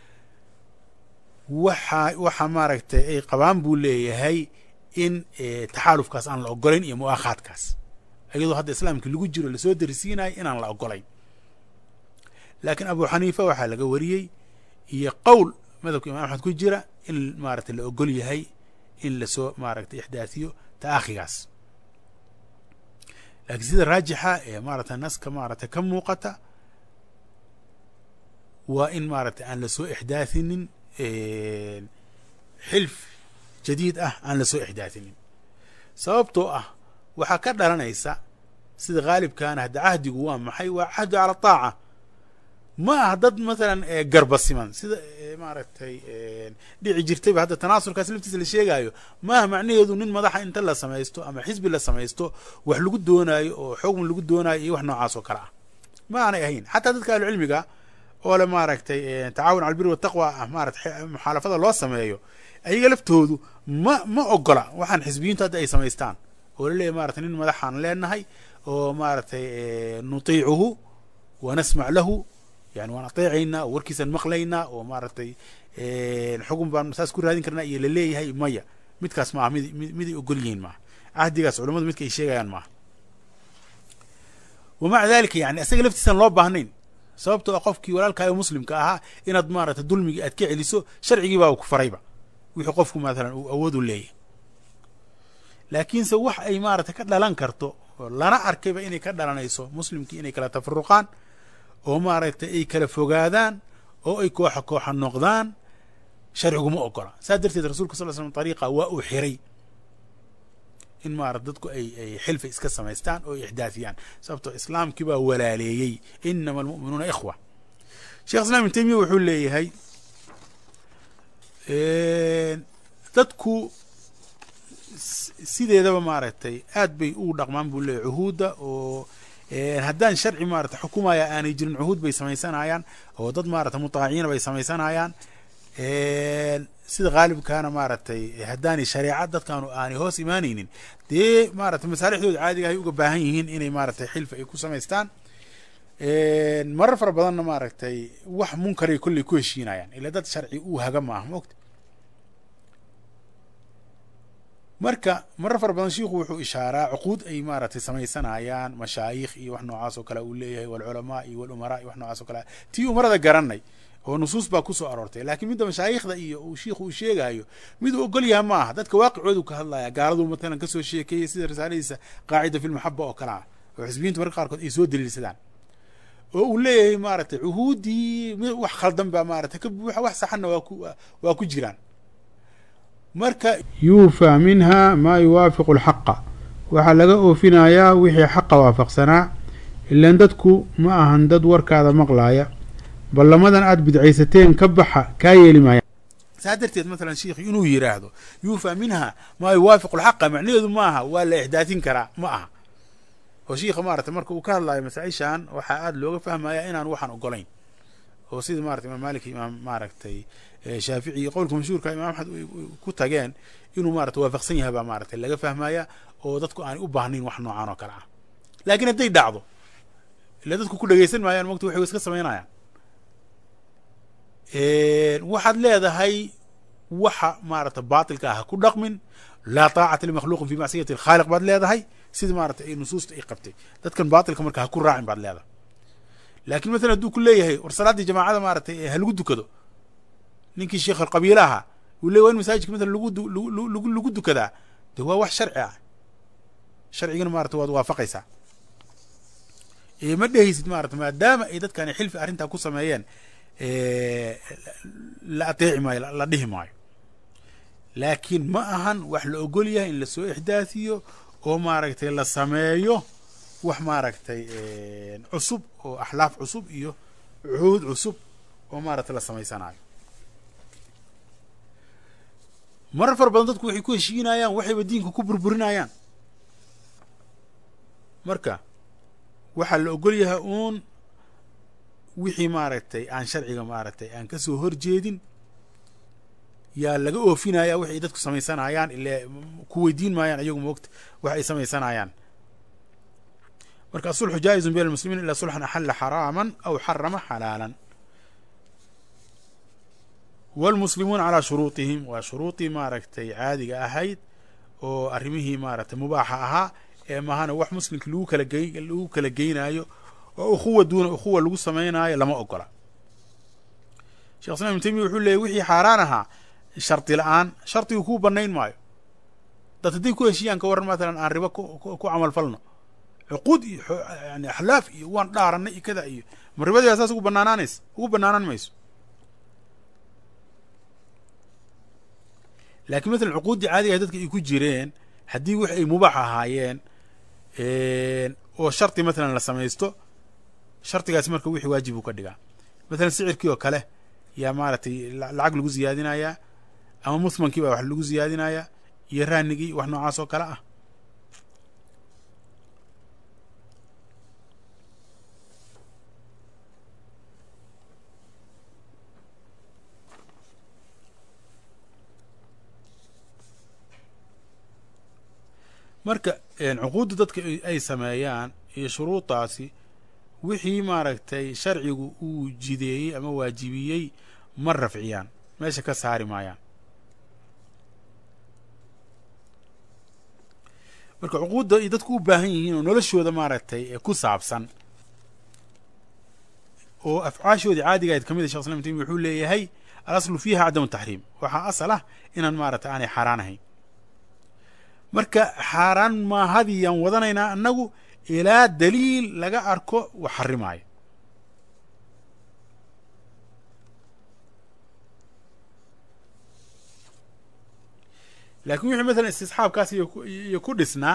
waxa waxa maaragtay ay qabaan buu leeyahay in taxaalufkaas aan la ogolayn iyo mu'aakhaadkaas iyadoo hadda islaamkii lagu jiro lasoo darisiinayo inaan la ogolayn laakiin abu xaniifa waxaa laga wariyey iyo qowl madhabka imam axmed ku jira in maaragtay la ogol yahay in lasoo maaragtay ixdaasiyo taakhigaas laakiin sida raajixa ee maaragtay naska maaragtay ka muuqata waa in maaragtay aan lasoo ixdaasinin xilf jadiid ah aan lasoo ixdaasinin sababtoo ah waxaa ka dhalanaysa sida haalibkaana hadda cahdigu waa maxay waa cahdu cala taaca ma ah dad mathalan garba siman sida maaragtay dhici jirtayba hadda tanaasulkaas laftiisa la sheegaayo maaha macnaheedu nin madaxa inta la samaysto ama xisbi la samaysto wax lagu doonaayo oo xukm lagu doonaayo iyo wax noocaas oo kale ah ma aanay ahayn xataa dadka ahlucilmiga oo le maaragtay tacaawun cala albiri wataqwa ah maarata muxaalafada loo sameeyo ayaga laftoodu ma ma ogola waxaan xisbiyiintu hadda ay samaystaan oo laleeyahy maratay nin madaxaan leenahay oo maaragtay nutiicuhu wa nasmac lahu yani waan ateecaynaa oo warkiisaan maqlaynaa oo maaragtay xugun baan saas ku raadin karnaa iyo laleeyahay maya midkaas maaha mid miday ogol yihiin maaha cahdigaas culamadu midka ay sheegayaan maaha wamaca dalika yani isaga laftiisaan loo baahnayn sababtoo a qofkii walaalkaayo muslimka ahaa inaad maaragtay dulmigii aad ka celiso sharcigii baa ku farayba wixii qofku maalan uu awood u leeyahay laakiinse wax ay maaragtay ka dhalan karto oo lana arkayba inay ka dhalanayso muslimkii inay kala tafaruqaan oo maaragtay ay kala fogaadaan oo ay kooxa kooxa noqdaan sharciguma ogola saas darteed rasulka sal l slam ariiqa waa uu xiray in maarata dadku ay ay xilfa iska samaystaan oo ixdaasiyaan sababtoo islaamkii baa walaaleeyey inama almu'minuuna ikhwa shekh islam ibn taymiya wuxuu leeyahay dadku sideedaba maaragtay aad bay ugu dhaqmaan buu leeyahy cuhuudda oo haddaan sharci maarata xukumaya aanay jirin cuhuud bay samaysanayaan oo dad maarata mutaaciina bay samaysanayaan sida haalibkaana maaragtay haddaanay shareeca dadkaanu aanay hoos imaanaynin dee maarata masaalixdooda caadiga ay uga baahan yihiin inay maaragtay xilfa ay ku samaystaan marar fara badanna maaragtay wax munkaray kolley ku heshiinayaan ila dad sharci uu haga maaha mogta marka marar fara badan shiikhu wuxuu ishaaraa cuquud ay maaragtay samaysanayaan mashaayikh iyo wax noocaas oo kale uu leeyahay walculamaa iyo walumaraa iyo wax noocaas o kale tii umarada garanay oo nusuus baa kusoo aroortay laakiin midda mashaayikhda iyo uu shiikhu uu sheegayo mid uu ogol yaha ma aha dadka waaqicoodu ka hadlaya gaaladu matalan kasoo sheekeeyey sida risaaladiisa qaacida fi lmaxaba oo kale ah oo xisbiyiintu marka qaarkood ay soo daliilsadaan oo uu leeyahay maaragtay cuhuuddii wax khaldan baa maaragtay ka buuxa wax saxanna waa ku waa ku jiraan marka
yuufaa minha maa yuwaafiqu alxaqa waxaa laga oofinayaa wixii xaqa waafaqsanaa ilaan dadku ma ahan dad warkaada maqlaaya ballamadan aada bidcaysateen ka baxa kaa yeeli maaya
saa darteed matalan sheikhu inuu yidhaahdo yuufaa minha maa yuwaafiqu alxaqa macnaheedu ma aha waa la ixdaatin karaa ma aha oo shiikha maarata marka uu ka hadlayo masaa-ishan waxaa aada looga fahmaya inaan waxaan ogolayn oo sida marata imaam malik imaam maaragtay shaafici iyo qowlka mashhuurka imam axmed ku tageen inuu maarata waafaqsan yahay baa maaragtay laga fahmaya oo dadku aanay u baahnayn wax noocaan oo kale ah laakiin hadday dhacdo ila dadku ku dhegeysan maayaan mogta waxay iska samaynayaan waxaad leedahay waxa maarata baatilka ah ha ku dhaqmin laa taacata limakhluuqin fi macsiyati alkhaaliq baad leedahay sida maarata ay nusuusta ay qabtay dadkan baatilka marka ha ku raacin baad leedahay laakiin matalan hadduu ku leeyahay war salaaddii jamaacada maaratay ha lagu dukado ninkii sheekh alqabiila ahaa uu ley wa in masaajidka matalan lagu lagu lagu dukadaa de waa wax sharci ah sharcigana maarata waad waafaqaysaa ma dhehaysid maarata maadaama ay dadkani xilfi arrintaa ku sameeyeen la ateeci maayo la dhihi maayo laakiin ma ahan wax la ogol yahay in lasoo ixdaasiyo oo maaragtay la sameeyo wax maaragtay cusub oo axlaaf cusub iyo cuhuud cusub oo maaragtay la samaysanayo marar fara badan dadku waxay ku heshiinayaan waxayba diinka ku burburinayaan marka waxaa la ogol yahay uun wixii maaragtay aan sharciga maaragtay aan kasoo horjeedin yaa laga oofinaya wix ay dadku samaysanayaan ile ku weydiin maayaan iyagu moogta wax ay samaysanayaan marka asulxu jaa-izun bayn almuslimiin ilaa sulxan axalla xaraaman aw xarama xalaalan wاlmuslimuuna calaa shuruuطihim waa shuruudii maaragtay caadiga ahayd oo arrimihii maaragtay mubaaxa ahaa ee mahana wax muslimka lagu kala gey lagu kala geynaayo oo ukhuwa duuna ukhuwa lagu samaynaayo lama ogola shekh islam ibn taymiya wuxuu leeyay wixii xaaraan ahaa shardi la-aan shardigu kuu banayn maayo dad hadday ku heshiiyaan ka waran matalan aan ribo ku camal falno cuquud iyo yani axlaaf iyo waan dhaaranay iyo kada iyo ma ribadii saas ugu banaanaanaysa ugu banaanaan mayso laakiin matalan cuquuddii caadiga ah dadka ay ku jireen haddii wix ay mubaax ahaayeen oo shardi matalan la samaysto shardigaasi marka wixii waajib uu ka dhigaa matalan sicirkii oo kale yaa maaragtay lacag lagu ziyaadinayaa ama muthmankii baa wax lagu ziyaadinayaa iyo raanigii wax noocaas oo kale ah marka cuquudda dadka ay sameeyaan iyo shuruudaasi wixii maaragtay sharcigu uu jideeyey ama waajibiyey ma rafciyaan meesha ka saari maayaan marka cuquudda ay dadku u baahan yihiin oo noloshooda maaragtay ku saabsan oo afcaashoodii caadiga ayd kamid a shekh islam taymiya wuxuu leeyahay alaslu fiiha cadamu taxriim waxaa asal ah inaan maaragtay aanay xaaraan ahayn marka xaaraan maahadiyaan wadanaynaa annagu ilaa daliil laga arko wax xarimaayo laakiin wixii matalan istisxaabkaas iyo ku dhisnaa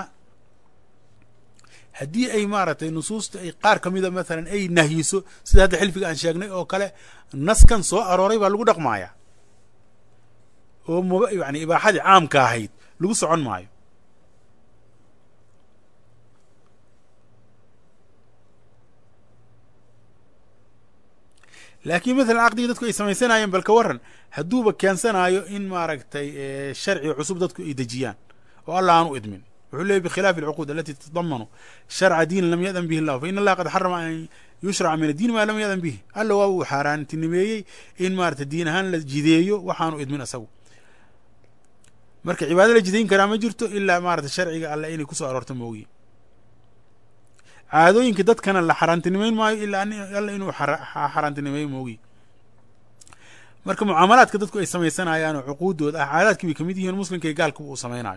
haddii ay maaragtay nusuusta ay qaar ka mida matalan ay nahyiso sida hadda xilfiga aan sheegnay oo kale naskan soo arooray baa lagu dhaqmaaya oo m yani ibaaxadii caamka ahayd lagu socon maayo laakiin matalan caqdigii dadku ay samaysanayeen bal ka waran hadduuba keensanaayo in maaragtay sharci cusub dadku ay dejiyaan oo allah aan u idmin wuxuu leeyay bikhilaafi alcuquud alati tatadamanu sharca diin lam yadan bihi llahu fa in allaha qad xarama an yushraca min addiin maa lam yadan bihi alla waa uu xaaraantinimeeyey in maarata diin ahaan la jideeyo waxaanu idmin isagu marka cibaado la jidayn karaa ma jirto ilaa maarata sharciga alle inay kusoo aroorto moogiye caadooyinka dadkana la xaaraantinimeyn maayo ilaa alla inuu xaaraantinimeeyo moogiye marka mucaamalaadka dadku ay samaysanayaan oo cuquuddooda ah caadaadkii bay kamid yihiin muslimka iyo gaalkuba uu samaynayo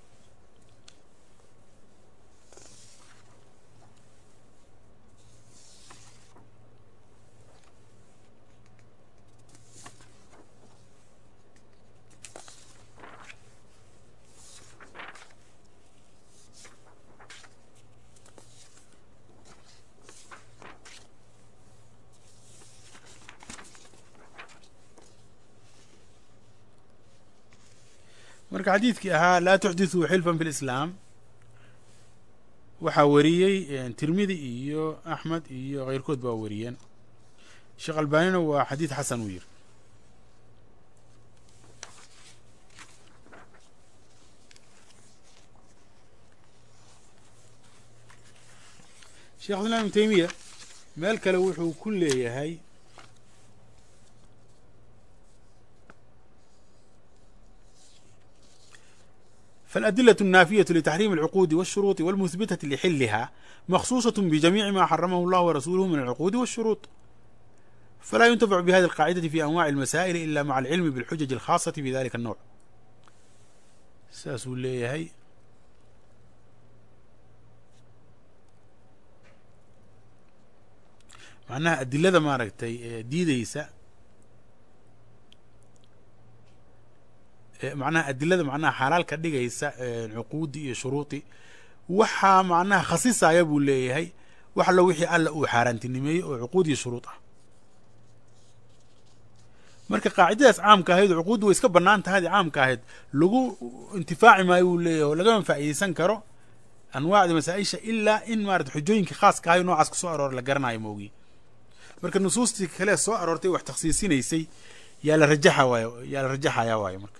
marka xadiidkii ahaa laa tuxdithuu xilfan fi lislaam waxaa wariyey tirmidi iyo axmed iyo keyrkood baa wariyeen sheekh albanina waa xadiid xasan uu yiri sheekh islam ibn taymiya meel kale wuxuu ku leeyahay فالأدلة النافية لتحريم العقود والشروط والمثبتة لحلها مخصوصة بجميع ما حرمه الله ورسوله من العقود والشروط فلا ينتفع بهذه القاعدة في أنواع المسائل إلا مع العلم بالحجج الخاصة في ذلك النوع ساسو هي معناها أدلة ما رأيتي ديديسا macnaha adilada macnaha xalaal ka dhigaysa cuquudi iyo shuruudi waxaa macnaha khasisaya buu leeyahay wax allo wixii alla uu xaaraantinimeeyey oo cuquud iyo shuruud ah marka qaacidadaas caamka ahayd oo cuquuddu way iska bannaan tahay caamka ahayd lagu intifaaci maayo buu leeyahay oo lagama faa'iideysan karo anwaacda masaa-isha ilaa in maarata xujooyinka khaaska ahay noocaas kusoo aroora la garanayo moogiye marka nusuustii kale soo aroortay wax takhsiisinaysay yaa la rajaxa waayo yaa la rajaxaya waayo marka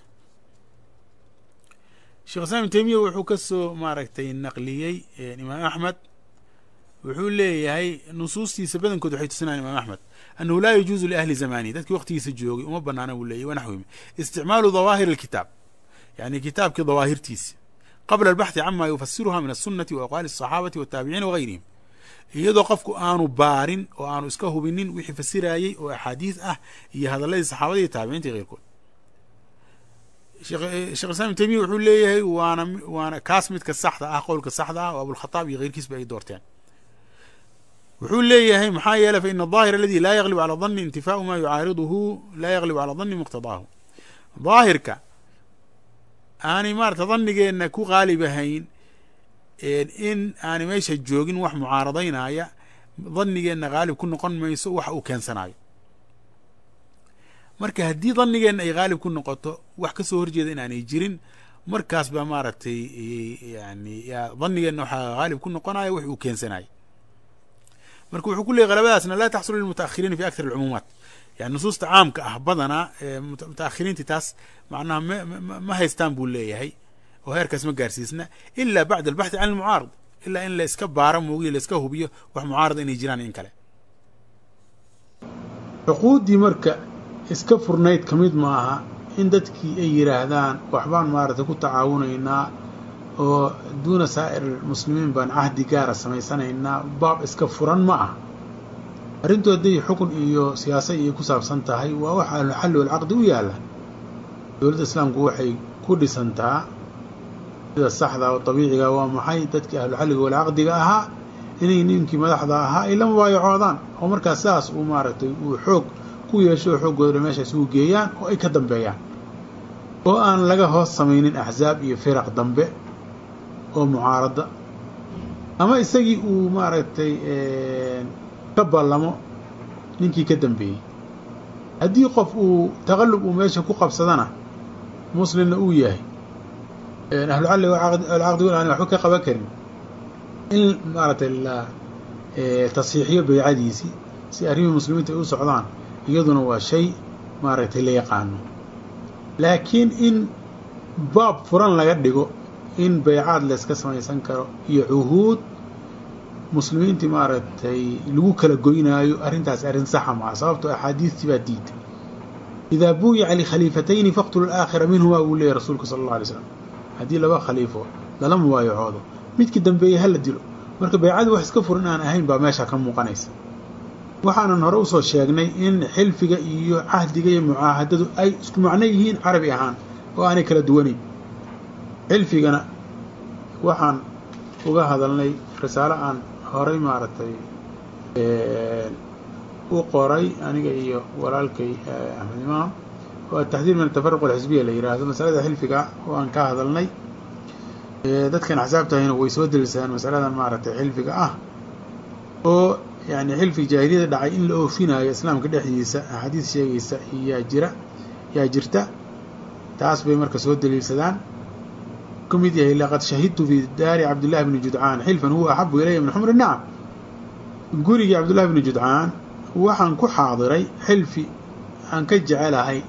sheekh islam ibn taymiya wuxuu ka soo maaragtay naqliyey imaam axmed wuxuu leeyahay nusuustiisa badankood waxay tusinayaan imaam axmed annahu laa yajuuzu liahli zamanihi dadkii waqtigiisa joogay uma banaana buu leeyahy wanaxwihim isticmaalu dawaahir alkitaab yani kitaabkii dawaahirtiisi qabla albaxthi cama yufasiruha min asunati wa aqwaali asaxaabati wataabiciina wagayrihim iyadoo qofku aanu baarin oo aanu iska hubinin wixii fasirayey oo axaadiis ah iyo hadalladii saxaabada iyo taabiciinta iyo keyrkood sheekh islam ibn taymiya wuxuu leeyahay waana waana kaas midka saxda ah qowlka saxda ah oo abulkhataab iyo keyrkiisba ay doorteen wuxuu leeyahay maxaa yeeley fa ina aظaahir aladi laa yaglib calى dani intifaau ma yucaariduhu laa yaglib calى dani muqtadaahu daahirka aanay maarata danigeenna ku qaalibahayn in aanay meesha joogin wax mucaaradaynaya danigeenna qaalib ku noqon mayso waxa uu keensanayo marka haddii danigeenna ay qaalib ku noqoto wax ka soo horjeeda in aanay jirin markaas baa maaragtay yani danigeenna waxaa qaalib ku noqonaya wax uu keensanayo marka wuxuu ku leeyay qalabadaasna laa taxsulu lilmutaahiriina fi akthar alcumuumaat yani nusuusta caamka ah badanaa mutaahiriinti taas macnaha m ma haystaan buu leeyahay oo heerkaas ma gaarsiisna ila bacda albaxthi can almucaarad ilaa in la iska baaro moogiyo la iska hubiyo wax mucaarada inay jiraan in kale
cuquuddii marka iska furnayd ka mid maaha in dadkii ay yidhaahdaan waxbaan maaragtay ku tacaawunaynaa oo duuna saa'ir almuslimiin baan cahdi gaara samaysanaynaa baab iska furan ma ah arrintu hadday xukun iyo siyaasa iyo ku saabsan tahay waa wax ahluxalli walcaqdi u yaalla dowladda islaamku waxay ku dhisantaa sida saxda oo dabiiciga waa maxay dadkii ahluxalliga walcaqdiga ahaa inay ninkii madaxda ahaa ay la mubaayacoodaan oo markaas sidaas uu maaragtay uu xoog ku yeesho oo xooggooda meeshaas ugu geeyaan oo ay ka dambeeyaan oo aan laga hoos samaynin axsaab iyo firaq dambe oo mucaarada ama isagii uu maaragtay ka ballamo ninkii ka dambeeyey haddii qof uu taqallub uu meesha ku qabsadana muslimna uu yahay ahlucalli alcaqdi wal aan waxba ka qaban karin in maaragtay la tasxiixiyo baycadiisii si arrimii muslimiinta ay u socdaan iyaduna waa shay maaragtay la yaqaano laakiin in baab furan laga dhigo in baycaad layska samaysan karo iyo cuhuud muslimiintii maaragtay lagu kala goynaayo arrintaas arrin saxa maa sababtoo axaadiistii baa diiday idaa buuyica likhaliifatayni faqtulu alaakhira minhumaa uu leeyahy rasuulka sala alla alay slam haddii laba khaliifo lala mubaayacoodo midkii dambeeyey hala dilo marka baycadii wax iska furan aan ahayn baa meesha ka muuqanaysa waxaanan hore usoo sheegnay in xilfiga iyo cahdiga iyo mucaahadadu ay isku macno yihiin carabi ahaan oo aanay kala duwanayn xilfigana waxaan uga hadalnay risaalo aan horay maaragtay u qoray aniga iyo walaalkay axmed imaam oo ataxdiir min atafaruq alxisbiya la yidhaahdo masalada xilfiga oo aan ka hadalnay dadkan axsaabtahayna way soo delisadaan masaladan maaragtay xilfiga ah oo yani xilfi jaahiliyada dhacay in la oofinayo islaamka dhexdiisa axaadiis sheegaysa yaa jira yaa jirta taas bay marka soo daliilsadaan ka mid yahay laqad shahidtu fi daari cabdillahi bni judcaan xilfan huwa axabu ilaya min xumri nacam gurigii cabdullahi bni judcaan waxaan ku xaadiray xilfi aan ka jecelahay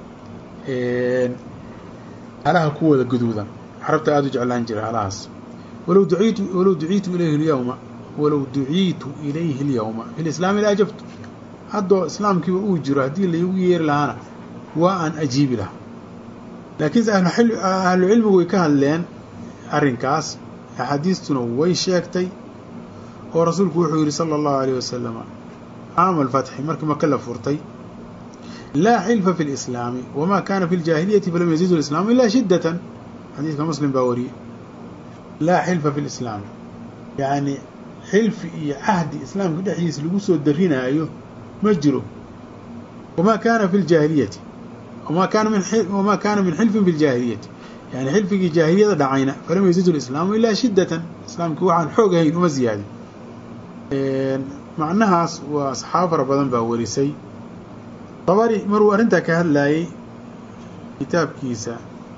halaha kuwooda guduudan carabta aada u jeclaan jira halahaas walow duiitu walow duciitu ilayhi lyawma walow duciitu ilayhi اlyawma fi lislaami la ajabtu haddoo islaamkiiba uu jiro haddii laygu yeeri lahaana waa aan ajiibi lahaa laakiinse ahlu cilmigu way ka hadleen arrinkaas axaadiistuna way sheegtay oo rasuulku wuxuu yihi salى اllahu alيyh wasalam caama alfatxi markii maka la furtay laa xilfa fi اlislaami wama kana fi اljaahiliyati falam yazidu islaamu ila shidatan xadiidka muslim baa wariyey laa xilfa fi lislaami yani xilfi iyo cahdi islaamka dhexdiisa lagu soo darinaayo ma jiro wamaa kaana fi ljaahiliyati wama kaana min wamaa kaana min xilfin fi ljaahiliyati yani xilfigii jaahiliyada dhacayna falam yazidu lislaamu ilaa shiddatan islaamkii waxaan xoog ahayn uma ziyaadin macnahaas waa saxaabo fara badan baa warisay dabari maruu arrintaa ka hadlaayey kitaabkiisa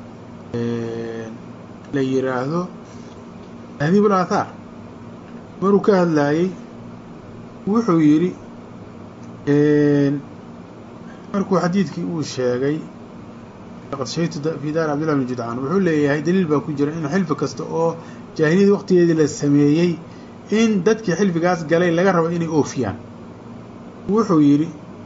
la yiraahdo tahdiib اlaathaar maruu ka hadlaayey wuxuu yidhi markuu xadiidkii uu sheegay laqad shahidtu fi daari cabdillah bni judcaan wuxuu leeyahay daliil baa ku jira in xilfi kasta oo jaahiliyadii waqtigeedii la sameeyey in dadkii xilfigaas galay laga rabo inay oofiyaan wuxuu yidhi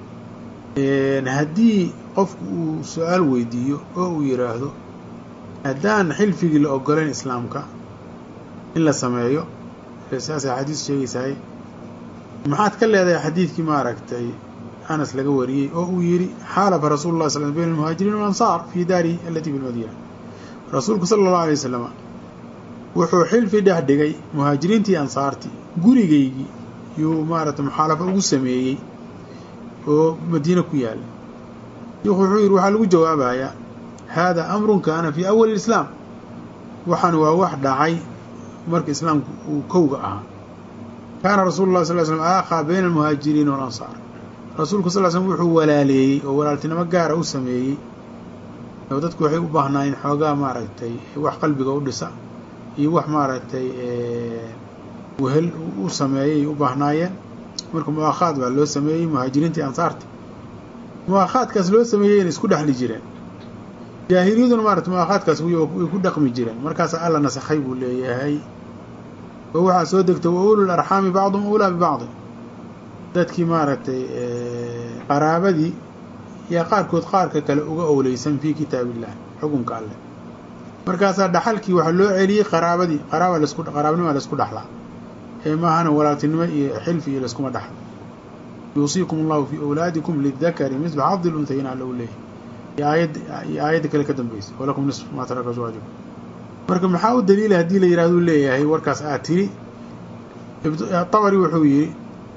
haddii qofku uu su-aal weydiiyo oo uu yidhaahdo haddaan xilfigii la ogolayn islaamka in la sameeyo saasay axaadiis sheegaysahay maxaad ka leedahay xadiidkii maaragtay anas laga wariyey oo uu yidhi xaalafa rasuulu llahi sal bayn almuhaajiriin walansaar fii daarihi alatii fi lmadiina rasuulku sala allahu alay wasalam wuxuu xilfi dhex dhigay muhaajiriintii ansaartii gurigaygii yuu maaragtay muxaalafa ugu sameeyey oo madiine ku yaalla shiikhu wuxuu yidhi waxaa lagu jawaabayaa hada amrun kaana fii awali islaam waxaan waa wax dhacay marka islaamku uu kowga ahaa kaana rasuulu llahi sal slm aakhaa bayna almuhaajiriina walansaar rasuulku sal slm wuxuu walaaleeyey oo walaaltinimo gaara u sameeyey oo dadku waxay u baahnaayeen xoogaa maaragtay wax qalbiga u dhisa iyo wax maaragtay wehel u sameeyay u baahnaayeen marka muaakhaad baa loo sameeyey muhaajiriintii ansaarta muaakhaadkaas loo sameeyeyna isku dhexli jireen jaahiliyaduna maarata muaakhaadkaas way ku dhaqmi jireen markaasa alla nasakhay buu leeyahay oo waxaa soo degtay wa ulul arxaami bacduhum ulaa bibacdi dadkii maaragtay qaraabadii yaa qaarkood qaarka kale uga owleysan fii kitaab illah xukunka alleh markaasaa dhaxalkii waxaa loo celiyey qaraabadii qaraaba lasku qaraabnima laysku dhaxlaa ee maahana walaaltinimo iyo xilfi iyo layskuma dhaxlo yuusiikum allahu fii awlaadikum lidakari mislu xadi lunhayin alla u leeyahy iyo aayad iyo aayadda kale ka dambaysa walakum nisfu maa taraka azwaajukum marka maxaa u daliila haddii la yidhahdo leeyahay warkaas aad tiri tabari wuxuu yidhi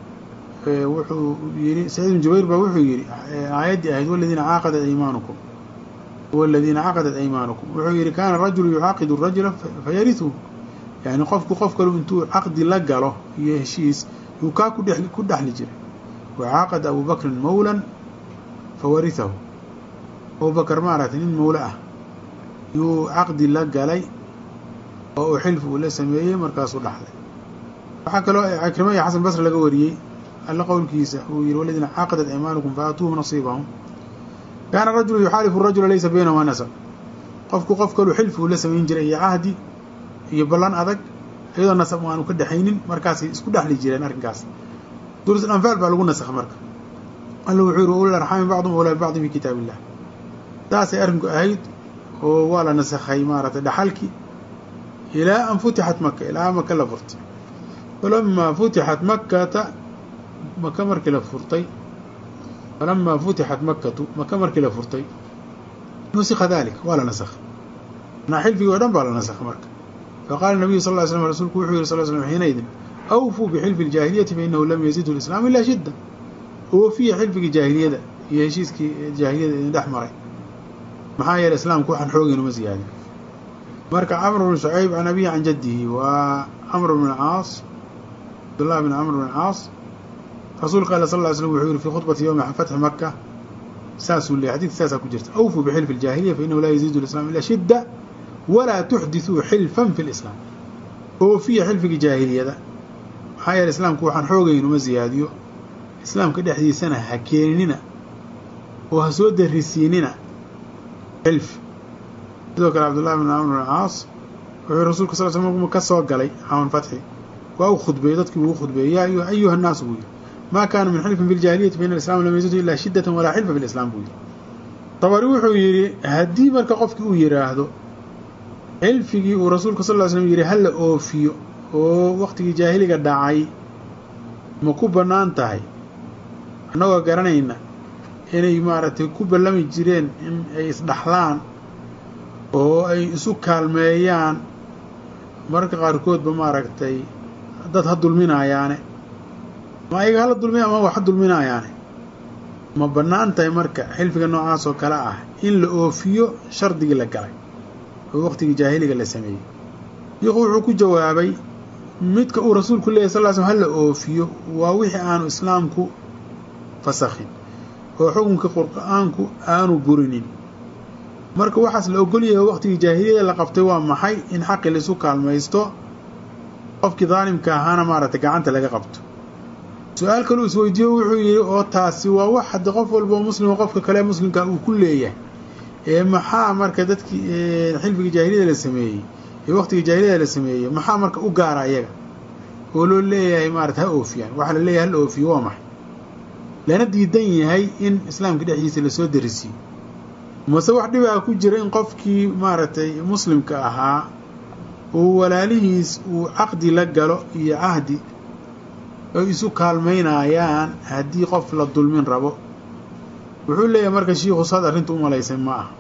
wuxuu yidhi saciid bin jubayr baa wuxuu yidhi aayaddii ahayd waladiina caaqadat aymaanukum waladiina caqadat aymaanukum wuxuu yidhi kaana rajulu yucaaqidu rajula fayarihu yani qofku qof kalu intuu caqdi la galo iyo heshiis yuu kaa ku dhex ku dhexli jiray wacaaqada abu bakrin mawlan fawarihahu abubakar maaragtay nin mawle ah yuu caqdi la galay oo uu xilfi uu la sameeyey markaasuu dhaxlay waxaa kaloo cikrima iyo xasan basri laga wariyey alla qowlkiisa uu yihi waladiina caaqadat aymaanukum faatuuhu nasiibahum kaana rajulu yuxaalifu rajula laysa baynahumaa nasab qofku qof kaluu xilfi uu la samayn jiray iyo cahdi iyo ballan adag iyadoo nasab aanu ka dhexaynin markaasay isku dhexli jireen arrinkaas suurat anfaal baa lagu nasakha marka alla wuxuu yihi ulul arxaami bacdum awlaa bibacdin fi kitaab illah saasay arrinku ahayd oo waa la nasakhay maaragtay dhaxalkii ilaa an futixat maka ilaa maka la furtay falamaa futixat makata maka markii la furtay falamaa futixat makatu maka markii la furtay nusikha dalik waa la nasakhay manaa xilfigii o dhan baa la nasakhay marka faqala nabiyu sal ly slam rasuulku wuxuu yihi sal slam xiinaydin awfuu bixilfi اljaahiliyati fainahu lam yazidhu lislaam ilaa shidda oofiya xilfigii jaahiliyada iyo heshiiskii jaahiliyada idin dhex maray maxaa yeeley islaamku waxaan xoogeyn uma siyaadin marka camr bn shucayb can abihi can jaddihi waa camr bn caas cabdullah bn camr bn caas rasuulka alla sal ly slm wuxuu yihi fi khudbati yowmi fatxi maka saasuu leeyay xadidka saasaa ku jirta awfuu bixilfi اljaahiliya fainahu laa yaziidu lislam ilaa shidda walaa tuxdithuu xilfan fi lislaam oofiya xilfigii jaahiliyada maxaa yeele islaamku waxaan xoogayn uma siyaadiyo islaamka dhexdiisana ha keeninina oo ha soo darisiinina xilf sidoo kale cabdullahi bn camr bn caas wuxuu rasuulka sal sl m ka soo galay xawan fatxi waa u khudbeeyey dadkii buu u khudbeeyey yaa ayuha nnaasu buu yihi maa kaana min xilfin fi ljahiliyati faina alislam lam yazidhu ilaa shiddatan walaa xilfa fi lislaam buu yihi tabari wuxuu yidhi haddii marka qofkii uu yidhaahdo xilfigii uu rasuulka sal ly slm yihi hala oofiyo oo waqtigii jaahiliga dhacay ma ku bannaan tahay annagoo garanayna inay maaragtay ku ballami jireen in ay isdhaxlaan oo ay isu kaalmeeyaan mararka qaarkoodba maaragtay dad ha dulminaayaane ma ayaga hala dulmiya ama wax ha dulminaayaane ma bannaan tahay marka xilfiga noocaas oo kale ah in la oofiyo shardigii la galay oo waqtigii jaahiliga la sameeyey shiikhu wuxuu ku jawaabay midka uu rasuulku leeyahy sal ly slm hala oofiyo waa wixii aanu islaamku fasakhin oo xukunka qur'aanku aanu burinin marka waxaas la ogolyahay waqtigii jaahiliyada la qabtay waa maxay in xaqi laisu kaalmaysto qofkii daalimka ahaana maaragtay gacanta laga qabto su-aal kaluu isweydiiyo wuxuu yidhi oo taasi waa wax haddi qof walbao muslima qofka kale muslimka uu ku leeyahay ee maxaa marka dadkii xilfigii jaahiliyada la sameeyey ee waqtigii jaahiliyada la sameeyey maxaa marka u gaara ayaga oo loo leeyahay maarata ha oofiyaan waxaa la leeyahay hala oofiyo waa maxay lana diidan yahay in islaamka dhexdiisa lasoo darisiyo mase wax dhibaa ku jira in qofkii maaragtay muslimka ahaa uu walaalihiis uu caqdi la galo iyo cahdi ay isu kaalmaynayaan haddii qof la dulmin rabo wuxuu leeyahay marka shiikhu saad arrinta u malaysay ma ah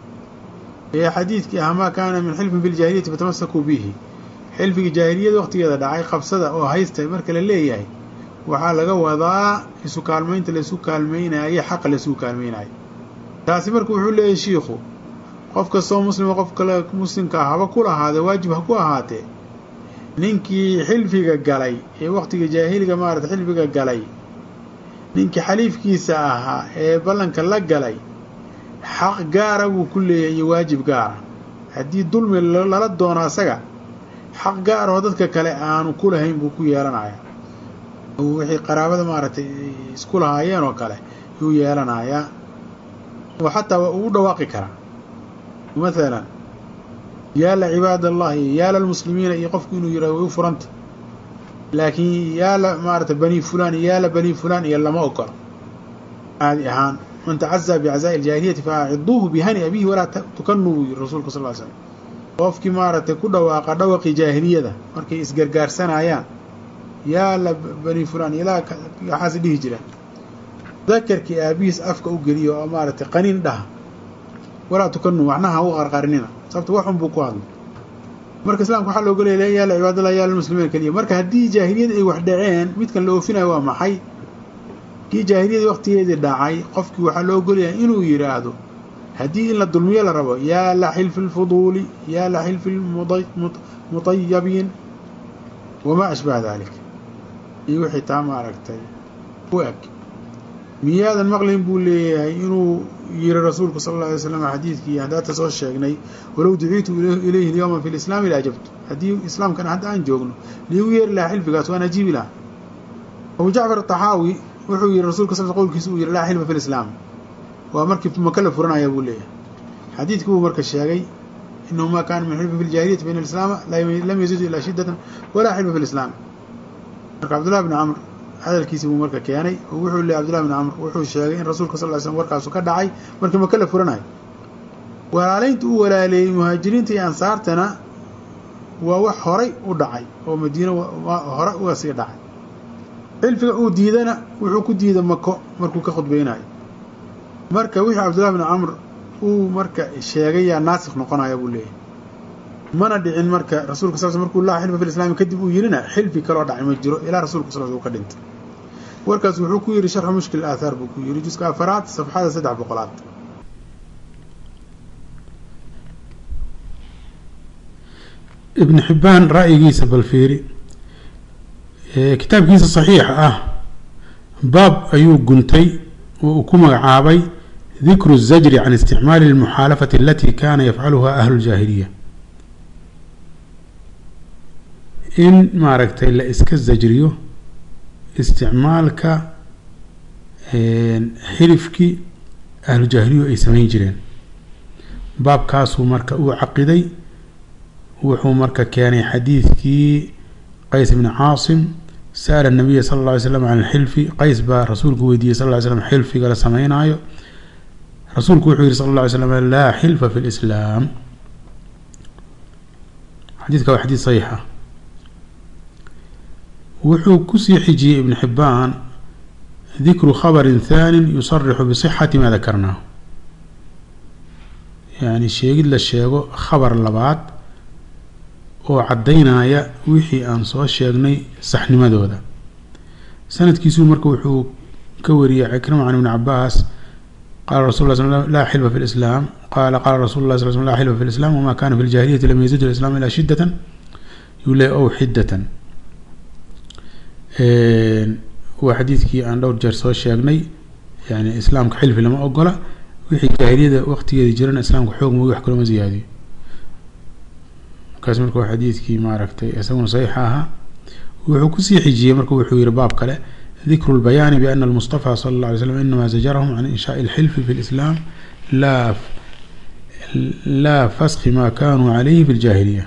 ee xadiidkii ah maa kaana min xilfin fi ljaahiliyati fatamasakuu bihi xilfigii jaahiliyada waqtigeeda dhacay qabsada oo haysta marka la leeyahay waxaa laga wadaa isu kaalmaynta laisu kaalmaynayo xaqa laisugu kaalmaynayo taasi marka wuxuu leeyahay shiikhu qof kastoo muslima qof kale muslimka ah haba ku lahaadee waajib ha ku ahaatee ninkii xilfiga galay ee waqtigii jaahiliga maarata xilfiga galay ninkii xaliifkiisa ahaa ee ballanka la galay xaq gaara buu ku leeyahay iyo waajib gaara haddii dulmi lala doono asaga xaq gaar oo dadka kale aanu ku lahayn buu ku yeelanayaa wixii qaraabada maaragtay isku lahaayeen oo kale yuu yeelanayaa oo xataa waa ugu dhawaaqi karaa mathalan yaala cibaad allahi yaala almuslimiina iyo qofku inuu yidhahdo way u furanta laakiin yaala maarata bani fulaan iyo yaala bani fulaan iyo lama ogolo caadi ahaan man tacazaa bicazaa'i iljaahiliyati fa aciduuhu bihani abihi walaa tukanuu buu yiri rasuulka sal ly slam qofkii maaragtay ku dhawaaqa dhawaqii jaahiliyada markay isgargaarsanayaan yaala bani fulaan ilaa waxaas dhihi jiraan dakarkii aabihiis afka u geliyo oo maaragtay qaniin dhaha walaa tukanuu waxna ha u qarqarinina sababto waxun buu ku hadlay marka islamka waxaa looga leeya yaala cibaadallah yaala muslimiin keliya marka haddii jaahiliyada ay wax dhaceen midkan la oofinayo waa maxay kii jaahiliyadii waqtigeedii dhacay qofkii waxaa loo ogolyahay inuu yidhaahdo haddii in la dulmiyo la rabo yaa la xilfi lfuduuli yaa la xilfi mutayabiin wamaa ashbaha dalik iyo wixii taa maaragtay u eg miyaadan maqlin buu leeyahay inuu yiri rasuulku sala alla alay slam xadiidkii haddaata soo sheegnay walow duciitu ilayhi lyowma fi lislaami la ajabtu haddii islaamkan hadda aan joogno liigu yeeri lahaa xilfigaas waan ajiibi lahaa abu jacfar ataxaawi wuxuu yihi rasulka sal qowlkiisa uu yihi laa xilfa fi lislaam waa markii maka la furanaya buu leeyahay xadiidkii buu marka sheegay inahu ma kaana min xilfi fi ljahiliyati faina alislaama lam yazidu ilaa shiddatan walaa xilfa fi lislaam marka cabdullahi bni camr hadalkiisii buu marka keenay oo wuxuu leeyay abdullahi bn camr wuxuu sheegay in rasuulka sal ly slm warkaasu ka dhacay markii maka la furanayo walaalaynta uu walaaleeyey muhaajiriinta iyo ansaartana waa wax horay u dhacay oo madiino hore uga sii dhacay xilfiga uu diidana wuxuu ku diida mako markuu ka khudbeynayo marka wixii cabdullahi bn camr uu marka sheegayaa naasikh noqonaya buu leeyahay mana dhicin marka rasulka sal sl markuu laa xilfa fi lislaami kadib uu yidhina xilfi kaloo dhacay ma jiro ilaa rasulka sal uu ka dhintay warkaas wuxuu ku yidhi sharxu mushkil aathaar buu ku yidhi juska afaraad safxada saddex boqolaad
ibn xibbaan ra'yigiisa bal fiiri kitaabkiisa saxiixa ah baab ayuu guntay oo uu ku magacaabay dikru الzajri can isticmaali اlmuxaalafati alati kana yafcaluha ahlu اljaahiliya in maaragtay la iska zajriyo isticmaalka xilifkii ahlu jaahiliyu ay samayn jireen baabkaasuu marka uu caqiday wuxuu marka keenay xadiidkii qays bni caasim sa'ala nabiya sala alla alay slam can alxilfi qays baa rasuulku weydiiyey sal ly slam xilfiga la sameynaayo rasuulku wuxuu yihi sal alla ly slam laa xilfa fi lislaam xadiidka waa xadiid saxiix ah wuxuu kusii xijiyey ibn xibbaan dikru khabarin thaanin yusarixu bisixati maa dakarnaahu yani sheegid la sheego khabar labaad oo caddaynaya wixii aan soo sheegnay saxnimadooda sanadkiisuu marka wuxuu ka wariyey cikrima can ibni cabaas qaala rasul la sl laa xilfa fi lislaam qaala qaala rasul lah sl sl la xilfa fi lislam wama kana fi ljahiliyati lam yazid lislam ilaa shidatan yule ow xidatan waa xadiidkii aan dhowr jeer soo sheegnay yani islaamka xilfi lama ogola wixii jaahiliyada waqtigeeda jirana islaamka xoog moogi wax kaloma ziyaadiyo markaas marka waa xadiidkii maaragtay isaguna saxiixa ahaa wuxuu kusii xijiyey marka wuxuu yihi baab kale dikru lbayaani biana almustafa sala alla alay slam inama zajarahum can inshaai alxilfi fi lislaam laa laa faski ma kanuu calayhi fi ljaahiliya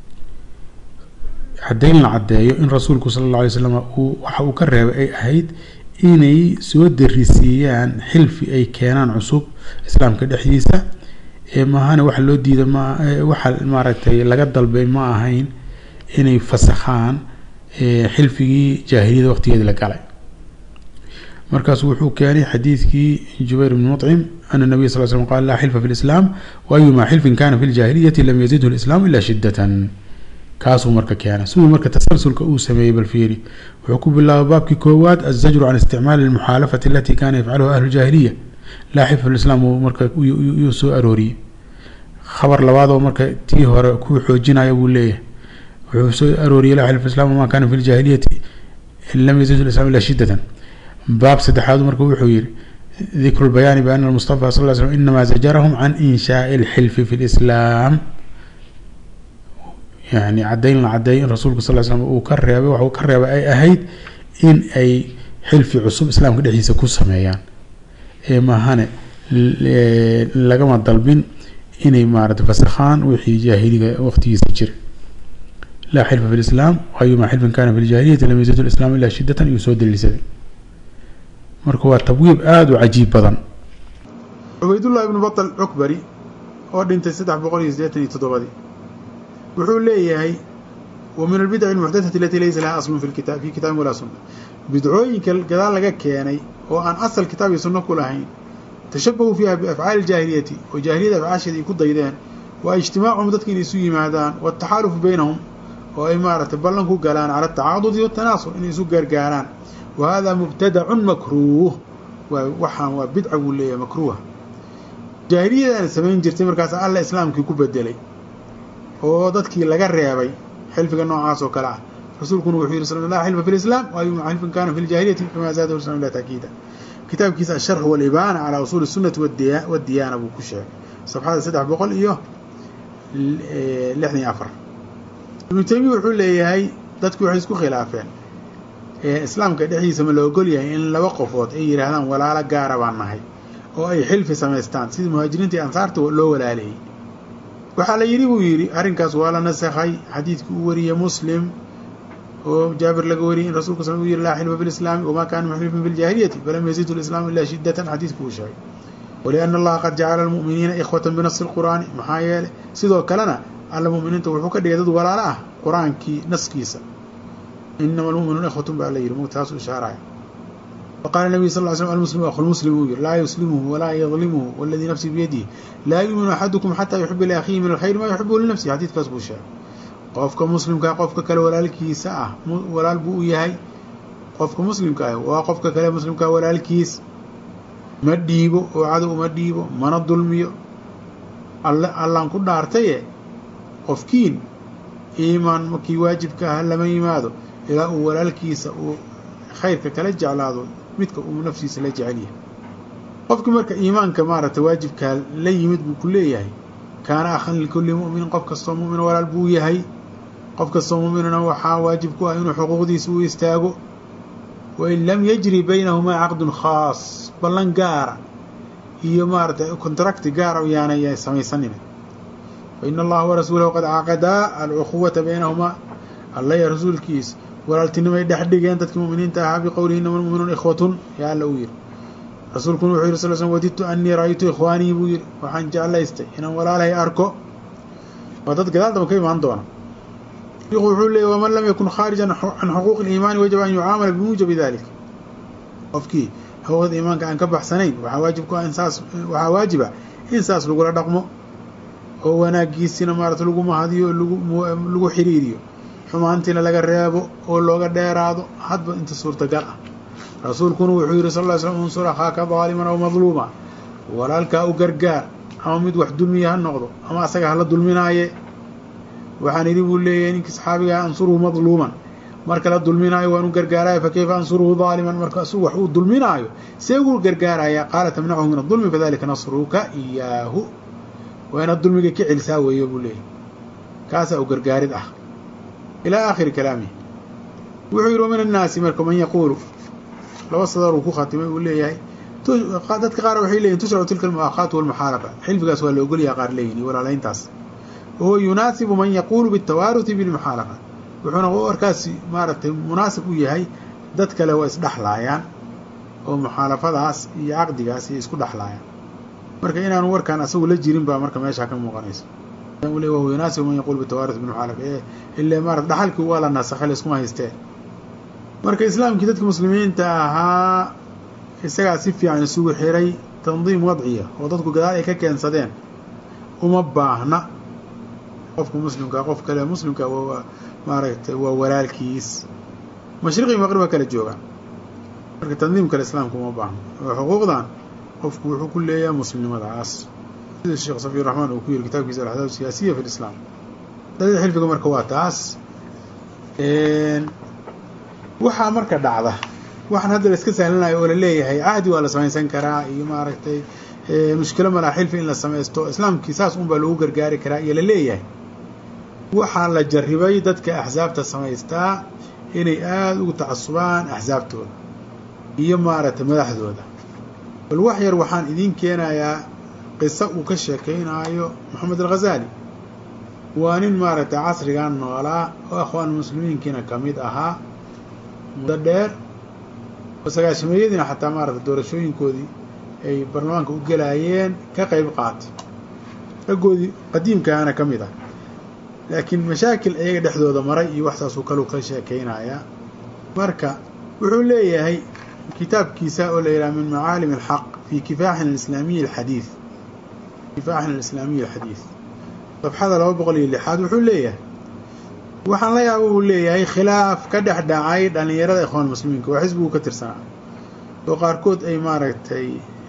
caddayn la caddeeyo in rasuulku sala alla alay slam uu waxa uu ka reebay ay ahayd inay soo darisiiyaan xilfi ay keenaan cusub islaamka dhexdiisa maahane waxa loo diida ma waxa maaragtay laga dalbay ma ahayn inay fasakhaan xilfigii jaahiliyada waqtigeedi la galay markaasu wuxuu keenay xadiidkii jubayr bn muطcim ana nabiy sal slm qala laa xilfa fi lislaam waayuma xilfin kana fi ljahiliyati lam yazidhu lislaam ila shidatan kaasuu marka keena siduu marka tasalsulka uu sameeyey balfiiri wuxuu ku bilaabay baabkii koowaad azajru can isticmaali almuxaalafati alati kana yafcaluha ahlu jaahiliya laa xilfa fi lislaam uu marka yuu soo arooriyey khabar labaadoo marka tii hore ku xoojinaya buu leeyahay wuxuu soo arooriyey laa xilfa islam wama kana fi ljahiliyati lam yazid lislam ila shidatan baab saddexaadu marka wuxuu yihi dikru lbayaani biana almustafa sal ly slm inama zajarahum can inshaai alxilfi fi lislaam yani caddayn la caddeeyo in rasuulku sal slam uu ka reebay waxuu ka reebay ay ahayd in ay xilfi cusub islaamka dhexdiisa ku sameeyaan ee maahane lagama dalbin inay maarata fasakhaan wixii jaahiliga waqtigiisa jira laa xilfa fi lislaam ayuma xilfin kana fi ljahiliyati lam yazid lislaam ilaa shidatan iyuu soo daliilsaday marka waa tabwiib aada u cajiib badan
cubaydullahi ibnu batal cukbari oo dhintay saddex boqol iyo siddeetan iyo toddobadii wuxuu leeyahay wa min albidaci almuxdathati alatii laysa laha aslun fi kita fi kitaabin walaa sunna bidcooyinka gadaal laga keenay oo aan asal kitaab iyo sunno ku lahayn tashabahuu fiiha biafcaali iljaahiliyati oo jaahiliyada afcaasheeda ay ku daydeen waa ijtimaacuhum dadka inay isu yimaadaan wataxaalufu baynahum oo ay maaragtay ballan ku galaan cala atacaadudi watanaasul inay isu gaargaaraan wa hada mubtadacun makruuh waa waxaan waa bidca buu leeyahay makruuha jaahiliyadaana samayn jirtay markaas alla islaamkii ku bedelay oo dadkii laga reebay xilfiga noocaas oo kale ah rasuulkuna wuxuu yihi sal la xilfa fi lislaam waayuma xilfin kana fi ljahiliyati kama zaadahu islam ila taakiida kitaabkiisa asharx walibaana calaa usuuli sunati wadiyaana buu ku sheegay safxada saddex boqol iyo lixdan iyo afar ibnu taymiya wuxuu leeyahay dadku waxay isku khilaafeen islaamka dhexdiisa ma la ogol yahay in laba qofood ay yidhaahdaan walaalo gaara baan nahay oo ay xilfi samaystaan sidii muhaajiriinta iyo ansaarta loo walaaleeyey waxaa la yidhi buu yidhi arrinkaas waa la nasakhay xadiidkii uu wariyey muslim oo jaabir laga wariyey in rasulka sal uu yihi laa xilfa fi lislaami wamaa kana muxlifin fi ljahiliyati falam yazidu lislaamu ilaa shidatan xadiidku uu sheegay waliana allaha qad jacala almu'miniina ikhwatan binasi lqur'aani maxaa yeelay sidoo kalena alla mu'miniinta wuxuu ka dhigay dad walaalo ah qur-aankii naskiisa inama almu'minuuna ikhwatun baa la yidhi mug taasuu ishaaraya waqala nabiy sal ly slm almuslimu akhu lmuslim uu yihi laa yuslimuhu walaa yadlimuhu waladii nafsii biyadihi laa yuuminu axadukum xataa yuxiba liakhiihi min alkhayr maa yuxibuhu linafsihi xadiidkaas buu sheegay qofka muslimkaa qofka kale walaalkiisa ah walaal buu u yahay qofka muslimka ah waa qofka kale muslimkaa walaalkiis ma dhiibo oo cadow uma dhiibo mana dulmiyo alle allaan ku dhaartaye qofkiin iimaan markii waajibka ah lama yimaado ilaa uu walaalkiisa uu khayrka kala jeclaado midka uu nafsiisa la jecel yahay qofkii marka iimaanka maaragtay waajibkaa la yimid buu ku leeyahay kaana akhan likulli mu'minin qof kastoo mu'min walaal buu yahay qof kastoo mu'minana waxaa waajib ku ah inuu xuquuqdiisa u istaago wain lam yajri baynahumaa caqdun khaas ballan gaara iyo maaratay contracti gaara yaanay samaysanin faina allaha warasuulahu qad caqadaa alcuquwata baynahumaa alla ya rasuulkiisa walaaltinimay dhex dhigeen dadkii mu'miniinta ahaa biqowlihi inama almu'minuuna ikhwatun yaa alla uu yidhi rasuulkuna wuxuu yidhi sal slm wadidtu anii ra'aytu ikhwaanii buu yidhi waxaan jeclaystay inaan walaalahay arko waa dad gadaal daba ka imaan doona shiku wuxuu leeyay waman lam yakun khaarijan can xuquuqi اliimaani wajaba an yucaamala bimuujabi dalik qofkii xuquuqda iimaanka aan ka baxsanayn waxaa waajib ku ah in saas waxaa waajiba in saas lagula dhaqmo oo wanaagiisina maarata lagu mahadiyo lagu xiriiriyo xumaantiina laga reebo oo looga dheeraado hadba inta suurtagal ah rasuulkuna wuxuu yihi sal ly slm unsur akhaaka daaliman aw madluuma walaalkaa u gargaar ama mid wax dulmiya ha noqdo ama asaga hala dulminaaye waxaan idhi buu leeyahay ninkii saxaabigaa ansuruhu madluuman marka la dulminaayo waan u gargaaraya fa kayfa ansuruhu daaliman marka asugu wax uu dulminaayo see ugu gargaaraya qaala tamnachu min adulmi fadalika nasruka iyaahu waa inaad dulmiga ka celisaa weeyo buu leeyahy kaasaa u gargaarid ah ilaa aakhiri kalaamihi wuxuu yidhi wamin annaasi marka man yaquulu laba sadar uu ku khatimay uu leeyahay dadka qaar waxay leeyihin tushracu tilka almu'aakhaatu walmuxaalafa xilfigaas waa la ogolyaha qaar leeyihin iyo walaalayntaas wahuwa yunaasibu man yaquulu biاtawaaruti bilmuxaalafa wuxuuna warkaasi maaragtay munaasib u yahay dad kale waa isdhexlaayaan oo muxaalafadaas iyo caqdigaas iyo isku dhexlaayaan marka inaanu warkaan asagu la jirin baa marka meeshaa ka muuqanaysa wahuwa yunaasibu man yaquulu bitawaaruti bilmuxaalafa ile maarata dhaxalkii waa la nasakhay layskuma haystee marka islaamkii dadka muslimiinta ahaa isagaa si fiican isugu xiray tandiim wadciya oo dadku gadaal ay ka keensadeen uma baahna qofka muslimkaa qof kale muslimka maaragtay waa walaalkiis mashriqi maqrib waa kala joogaan marka tandiim kale islaamka uma baahno oo xuquuqdan qofku wuxuu ku leeyahay muslimnimadaas sida sheekh safiy raxmaan uu ku yiri kitaabkiisa alaxdaab siyaasiya fi lislaam dalida xilfiga marka waa taas waxaa marka dhacda waxaan hadda la iska sahlanayo oo la leeyahay cahdi waa la samaysan karaa iyo maaragtay mushkilo malaa xilfi in la samaysto islaamkii saas un baa loogu gargaari karaa iyo la leeyahay waxaa la jarribay dadka axsaabta samaystaa inay aada ugu tacasubaan axsaabtooda iyo maaragtay madaxdooda bal wax yar waxaan idiin keenayaa qiso uu ka sheekeynaayo moxamed alghazaali waa nin maaragtay casrigan noolaa oo akhwaan muslimiinkiina ka mid ahaa muddo dheer oo sagaashameeyadiina xataa maaragtay doorashooyinkoodii ay baarlamaanka u gelaayeen ka qayb qaatay raggoodii qadiimkaana ka mid ah laakiin mashaakil iyaga dhexdooda maray iyo waxsaasuu kaluu ka sheekeynayaa marka wuxuu leeyahay kitaabkiisa oo la yidhaha min macaalim alxaq fi kifaaxin alislaamiyi alxadiid kifaaxin alislaamiyi alxadiid safxada laba boqol iyo lixaad wuxuu leeyahay waxaan la yaaba uu leeyahay khilaaf ka dhex dhacay dhallinyarada ikhwaan muslimiinka waa xisbigu ka tirsanaa oo qaarkood ay maaragtay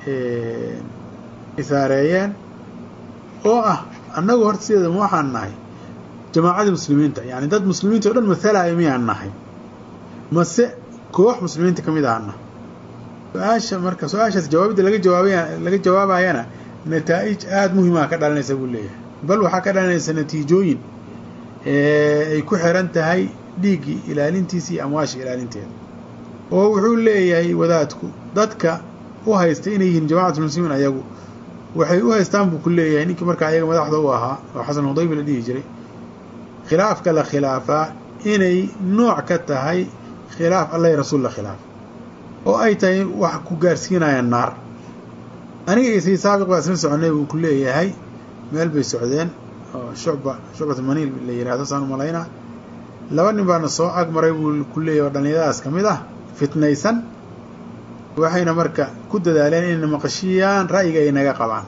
isaareeyeen oo ah annagu horta sideeda ma waxaan nahay jamaacadii muslimiinta yani dad muslimiinta o dhan mahalaya miyaan nahay mase koox muslimiinta ka mid ahana su-aasha marka su-aashaas jawaabidda laga jawaabaya laga jawaabayana nataa'ij aada muhimaa ka dhalanaysa buu leeyahay bal waxaa ka dhalanaysa natiijooyin ay ku xiran tahay dhiiggii ilaalintiisa iyo amwaasha ilaalinteeda oo wuxuu leeyahay wadaadku dadka u haysta inay yihiin jamacatulmuslimiin ayagu waxay u haystaan buu ku leeyahay ninkii markaa ayaga madaxda u ahaa oo xasan hudaybi la dhihi jiray khilaafka la khilaafaa inay nooc ka tahay khilaaf allahi rasuul la khilaaf oo ay tahay wax ku gaarsiinaya naar aniga iyo sii saabiq baa isla soconay buu ku leeyahay meel bay socdeen oo shucba shucbat maniil la yihahdo saan umalaynaa laba nin baana soo agmaray buu ku leeyahy oo dhallinyaradaas ka mid ah fitnaysan waxayna marka ku dadaaleen inayna maqashiyaan ra'yiga ay naga qabaan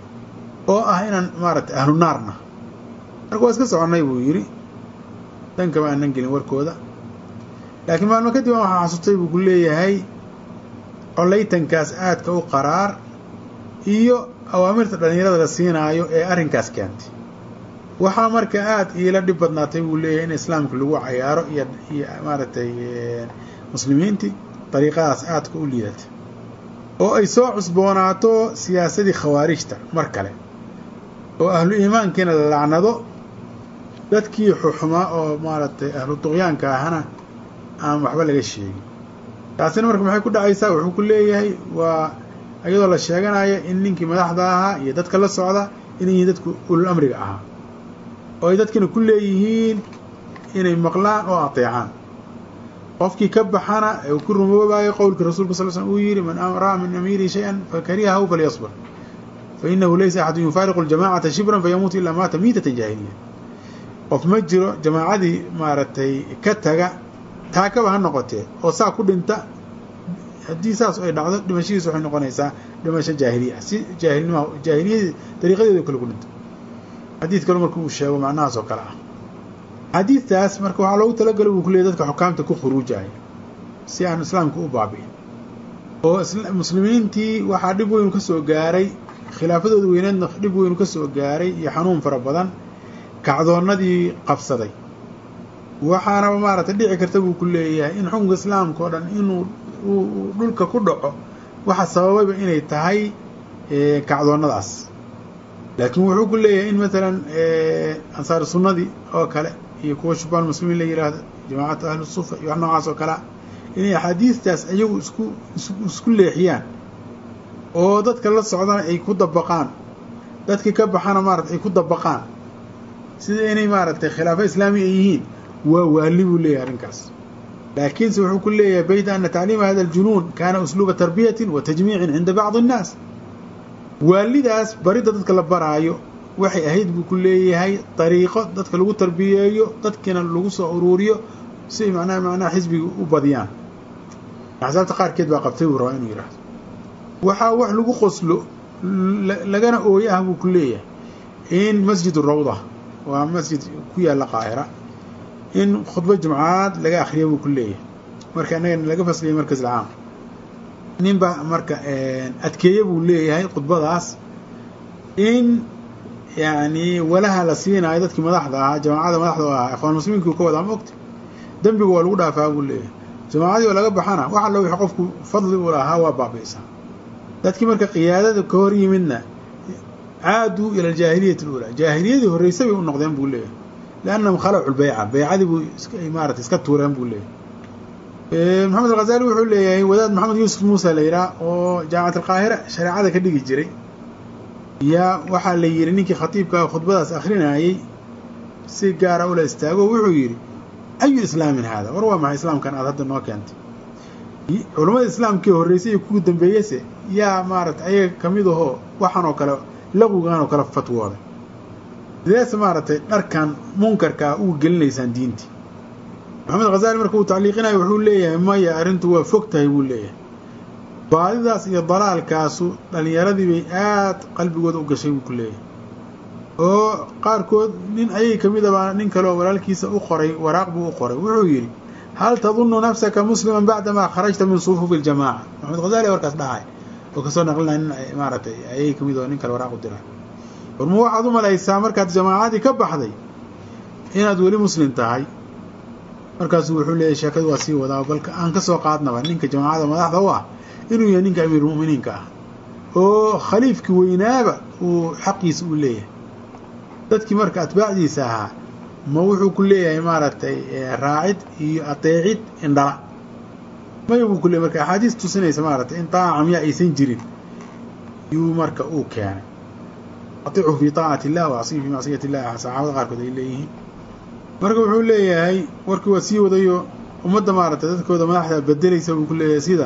oo ah inaan maaragtay ahlu naarna marka waa iska soconnay buu yidhi dankama aanan gelin warkooda laakiin maalmo kadib aan waxaa xasutay buu ku leeyahay collaytankaas aadka u qaraar iyo awaamirta dhallinyarada la siinaayo ee arrinkaas keentay waxaa marka aada iila dhib badnaatay buu leeyahay in islaamka lagu cayaaro iyo iyo maaragtay muslimiintii dariiqadaas aadka u liidatay oo ay soo cusboonaato siyaasadii khawaarijta mar kale oo ahlu iimaankiina la lacnado dadkii xuxumaa oo maaragtay ahlu duqyaanka ahana aan waxba laga sheegin taasina marka maxay ku dhacaysaa wuxuu ku leeyahay waa iyadoo la sheeganayo in ninkii madaxda ahaa iyo dadka la socda inay yihiin dadku ulul amriga ahaa oo ay dadkina ku leeyihiin inay maqlaan oo ateecaan qofkii ka baxana ee uu ku rumoobayo qowlkii rasuulka sal slm uu yidhi man ra'a min amiirihi shay-an fakarihahu falyasbir fa inahu laysa axadun yufaariqu ljamacata shibran fayamuutu ilaa maata miitata jaahiliya qof ma jiro jamaacadii maaragtay ka taga taakaba ha noqotee oo saa ku dhinta haddii saas ay dhacdo dhimashadiis waxay noqonaysaa dhimasho jaahiliya si jaahilnima jaahiliyadii dariiqadeedo kale ku dhinto xadiid kale marka uu sheego macnahaas oo kale ah xadiidtaas marka waxaa loogu talagalay buu ku leeyay dadka xukaamta ku khuruujaya si aan islaamka u baabi'in oo muslimiintii waxaa dhib weynu ka soo gaaray khilaafadooda weyneedna dhib weynu ka soo gaaray iyo xanuun fara badan kacdoonnadii qabsaday waxaanaba maaragtay dhici karta buu ku leeyahay in xukunka islaamka oo dhan inuu uu dhulka ku dhaco waxa sababayba inay tahay kacdoonnadaas laakiin wuxuu ku leeyahay in maalan ansaar sunnadii oo kale iyo kuwa shubaan muslimiin la yidhaahdo jamaacatu ahlu sufa iyo wax noocaas oo kalea inay axaadiistaas iyagu isku isku leexiyaan oo dadka la socdana ay ku dabaqaan dadkii ka baxana maarata ay ku dabaqaan sida inay maaragtay khilaafo islaami ay yihiin waa waali buu leeyahay arrinkaas laakiinse wuxuu ku leeyahay bayda ana tacliima hada aljunuun kaana usluuba tarbiyatin wa tajmiicin cinda bacdi annaas waalidaas baridda dadka la baraayo waxay ahayd buu ku leeyahay dariiqo dadka lagu tarbiyeeyo dadkiina lagu soo uruuriyo si ay macnaha macnaha xisbiga u badiyaan axsaabta qaarkeed baa qabtay buu rabaa inuu yidhaahdo waxaa wax lagu qoslo lagana ooye ah buu ku leeyahay in masjid rawda waa masjid ku yaalla qaahira in khudbo jumcaad laga akhriya buu ku leeyahay marka innagana laga fasliyay markas alcaam nin baa marka adkeeye buu leeyahay khudbadaas in yani walaha la siinaayo dadkii madaxda ahaa jamaacada madaxda o ahaa ikhwaan muslimiinkii ka wadaa mogta dembiga waa lagu dhaafaa buu leeyahay jamaacadii oo laga baxana wax allo wixii qofku fadli u lahaa waa baabi'saa dadkii marka qiyaadada ka hor yimidna caaduu ila aljaahiliyati alulaa jaahiliyadii horreysay bay u noqdeen buu leeyahay liannahum khalacu lbeyca beycadii buu maarata iska tuureen buu leeyahay maxamed alghazali wuxuu leeyahay wadaad maxamed yuusuf muuse la yidhaah oo jaamacat alqaahira shareecada ka dhigi jiray yaa waxaa la yidhi ninkii khatiibkaa khudbadaas akhrinayey si gaara ula istaago wuxuu yidhi ayu islaamin haada war waa maxay islaamkan aad hadda noo keentay culammada islaamkii horreysay iyo kuwii dambeeyese yaa maaragtay ayaga ka mid ahoo waxaan oo kale laqugan oo kale fatwooday sideese maaragtay dharkan munkarkaa ugu gelinaysaan diintii maxamed khazali marka uu tacliiqinayo wuxuu leeyahay maya arrintu waa fog tahay buu leeyahay baadidaas iyo dalaalkaasu dhallinyaradii bay aad qalbigooda u gashay buu ku leeyahay oo qaarkood nin ayay ka mid abaa nin kaleoo walaalkiisa u qoray waraaq buu u qoray wuxuu yidhi hal tadunnu nafsaka musliman bacdamaa kharajta min sufuufi iljamaaca maxamed khazali warkaas dhahay oo kasoo naqlinaya nin maaragtay ayay ka mid oo nin kale waraaq u diray warma waxaad u malaysaa markaad jamaacadii ka baxday inaad weli muslim tahay markaasuu wuxuu leeyahy sheekadu waa sii wadaa balka aan ka soo qaadnaba ninka jamaacada madaxda u ah inuu yahay ninka amiirulmu'miniinka ah oo khaliifkii weynaaba uu xaqiisa u leeyahay dadkii marka atbaacdiisa ahaa ma wuxuu ku leeyahay maaragtay raacid iyo ateecid indhala maya buu ku leeyahy marka axaadiis tusinaysa maaragtay in taaca camyaa aysan jirin yuu marka uu keenay atiichu fi taacati illah wa asiyu fi macsiyati illah saxaabada qaarkood ay leeyihiin marka wuxuu leeyahay warkii waa sii wadayo ummadda maaragtay dadkooda madaxda bedelaysa buu ku leeyahay sida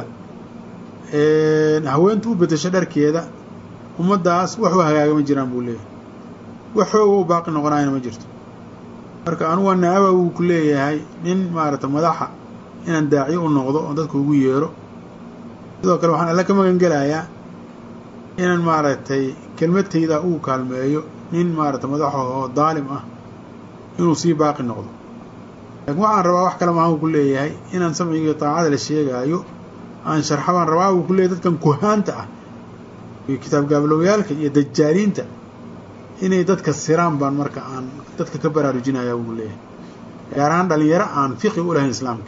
haweentu u bedesho dharkeeda ummaddaas wax u hagaagama jiraan buu leeyahay wax xooga u baaqi noqonaayana ma jirto marka anuga naaba wuu ku leeyahay nin maaragtay madaxa inaan daaciyo u noqdo oo dadka ugu yeero sidoo kale waxaan alla ka magan gelayaa inaan maaragtay kelmadtayda uu kaalmeeyo nin maaragtay madaxa oo daalim ah inuu sii baaqi noqdo laakiin waxaan rabaa wax kale maahan ku leeyahay inaan samciga taacada la sheegaayo aan sharxa baan rabaa wuu ku leeyahy dadkan kuhaanta ah iyo kitaab gaabaloowyaalka iyo dajaaliinta inay dadka siraan baan marka aan dadka ka baraarujinaya wuu leeyahay gaar ahaan dhalinyaro aan fiqi u lahayn islaamka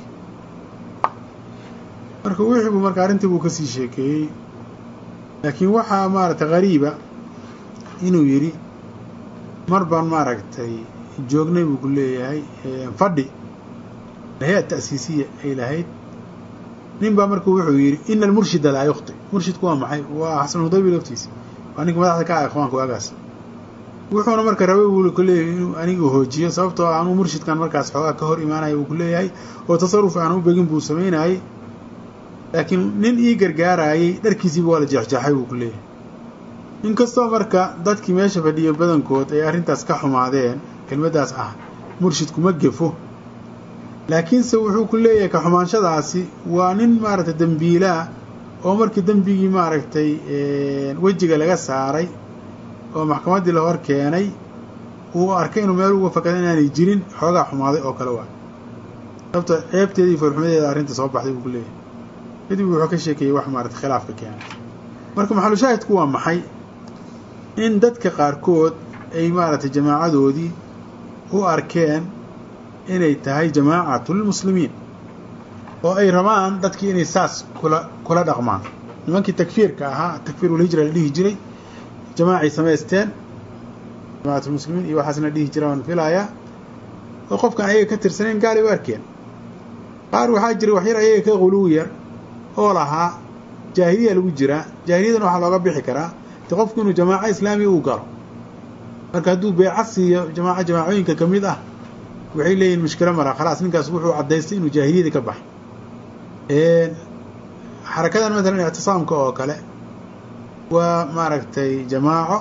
marka wixii buu marka arrintii buu kasii sheekeeyey laakiin waxaa maaragtay qariiba inuu yidhi mar baan maaragtay joognay buu ku leeyahay fadhi hay-a ta'siisiya ay lahayd nin baa marka wuxuu yidhi ina almurshida laa yukhti murshidku waa maxay waa xasanudaybi laftiisa waa ninka madaxda ka ah ikhwaanka waagaas wuxuuna marka rabay buu ku leeyahay inuu aniga hoojiyo sababtoo anuu murshidkan markaas xoogaa ka hor imaanaya buu ku leeyahay oo tasarruf aan u begin buu samaynayay laakiin nin ii gargaarayay dharkiisiiba waa la jeexjeexay buu ku leeyahay inkastoo marka dadkii meesha fadhiya badankood ay arrintaas ka xumaadeen kelmaddaas ah murshidku ma gefo laakiinse wuxuu ku leeyahay ka xumaanshadaasi waa nin maaragtay dembiilaa oo markii dembigii maaragtay wejiga laga saaray oo maxkamaddii la hor keenay uu arkay inuu meel uga fakada inaanay jirin xoogaa xumaaday oo kale waa sababta ceebteeda iyo foolxumadeeda arrinta soo baxday buu ku leeyahay kadib wuxuu ka sheekeeyey wax maaragtay khilaafka keenay marka maxalushaahidku waa maxay in dadka qaarkood ay maaragtay jamaacadoodii u arkeen inay tahay jamaacatlmuslimiin oo ay rabaan dadkii inay saas kula kula dhaqmaan nimankii takfiirka ahaa takfiirulhijra la dhihi jiray jamaacay samaysteen jamaacatlmuslimiin iyo waxaasna dhihi jira waan filayaa oo qofkaan ayaga ka tirsanayn gaalay u arkeen qaar waxaa jiray waxyar ayaga ka quluw yar oo lahaa jaahiliya lagu jiraa jaahiliyadan waxaa looga bixi karaa de qofku inuu jamaaco islaamiya uu galo marka hadduu beeca siiyo jamaaco jamaacooyinka ka mid ah waxay leeyihin mushkilo mara khalaas ninkaas wuxuu caddaystay inuu jaahiliyadii ka baxay xarakadan maalan ictisaamka oo kale waa maaragtay jamaaco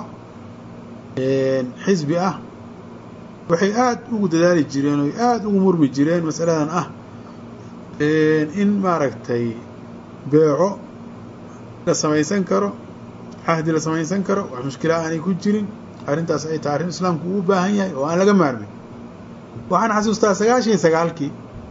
xisbi ah waxay aada ugu dadaali jireen oy aada ugu murmi jireen masaladan ah in maaragtay beeco la samaysan karo cahdi la samaysan karo wax mushkila aanay ku jirin arrintaas ay tahay arrin islaamku uu baahan yahay oo aan laga maarmin waxaan xasuustaa sagaashan iyo sagaalkii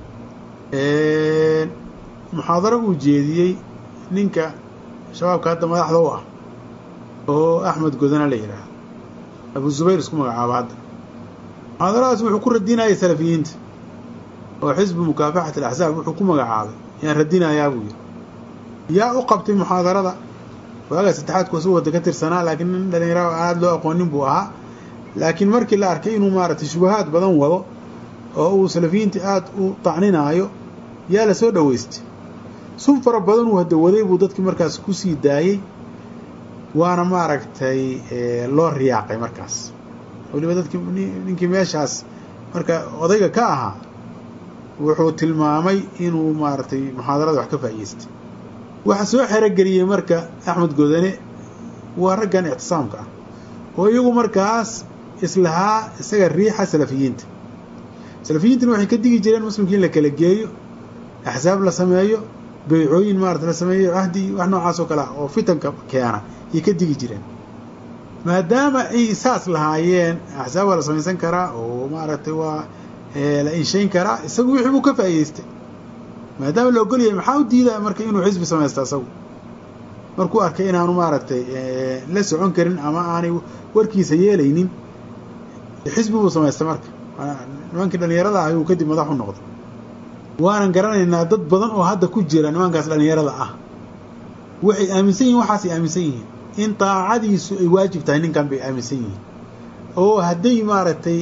muxaadaro uu jeediyey ninka shabaabka hadda madaxda u ah oo axmed godana la yidhaahdo abu zubayr isku magacaabo hadda muxaadaradaas wuxuu ku radinayay salafiyiinta oo xisbu mukaafaxat alaxsaab wuxuu ku magacaabay yaan radinayaa buu yidhi yaa u qabtay muxaadarada waagaa saddexaadku su wadda ka tirsanaa laakiin nin dhalinyaro aada loo aqoonin buu ahaa laakiin markii la arkay inuu maaragtay shubahaad badan wado oo uu salafiyiinta aada u tacninaayo yaa la soo dhoweystay sun fara badan uu hadda waday buu dadkii markaas ku sii daayey waana maaragtay loo riyaaqay markaas weliba dadkii ninkii meeshaas marka odayga ka ahaa wuxuu tilmaamay inuu maaragtay muxaadarada wax ka faa'iideystay waxaa soo xerogeliyey marka axmed godane waa raggan ictisaamka ah oo iyagu markaas islahaa isaga riixa salafiyiinta salafiyiintana waxay ka digi jireen muslimkii in la kala geeyo axsaab la sameeyo beycooyin maarata la sameeyo cahdi wax noocaas oo kale ah oo fitanka keena ayay ka digi jireen maadaama ay saas lahaayeen axsaab waa la samaysan karaa oo maaragtay waa la inshayn karaa isagu wixii buu ka faa'iideystay maadaama la ogol yahay maxaa u diidaa marka inuu xisbi samaysta isagu markuu arkay inaanu maaragtay la socon karin ama aanay warkiisa yeelaynin xisbi buu samaystay marka nimankii dhallinyarada ah ayuu kadib madax u noqday waanan garanaynaa dad badan oo hadda ku jira nimankaas dhallinyarada ah waxay aaminsan yihin waxaasay aaminsan yihiin in daacadiisu ay waajib tahay ninkan bay aaminsan yihiin oo hadday maaragtay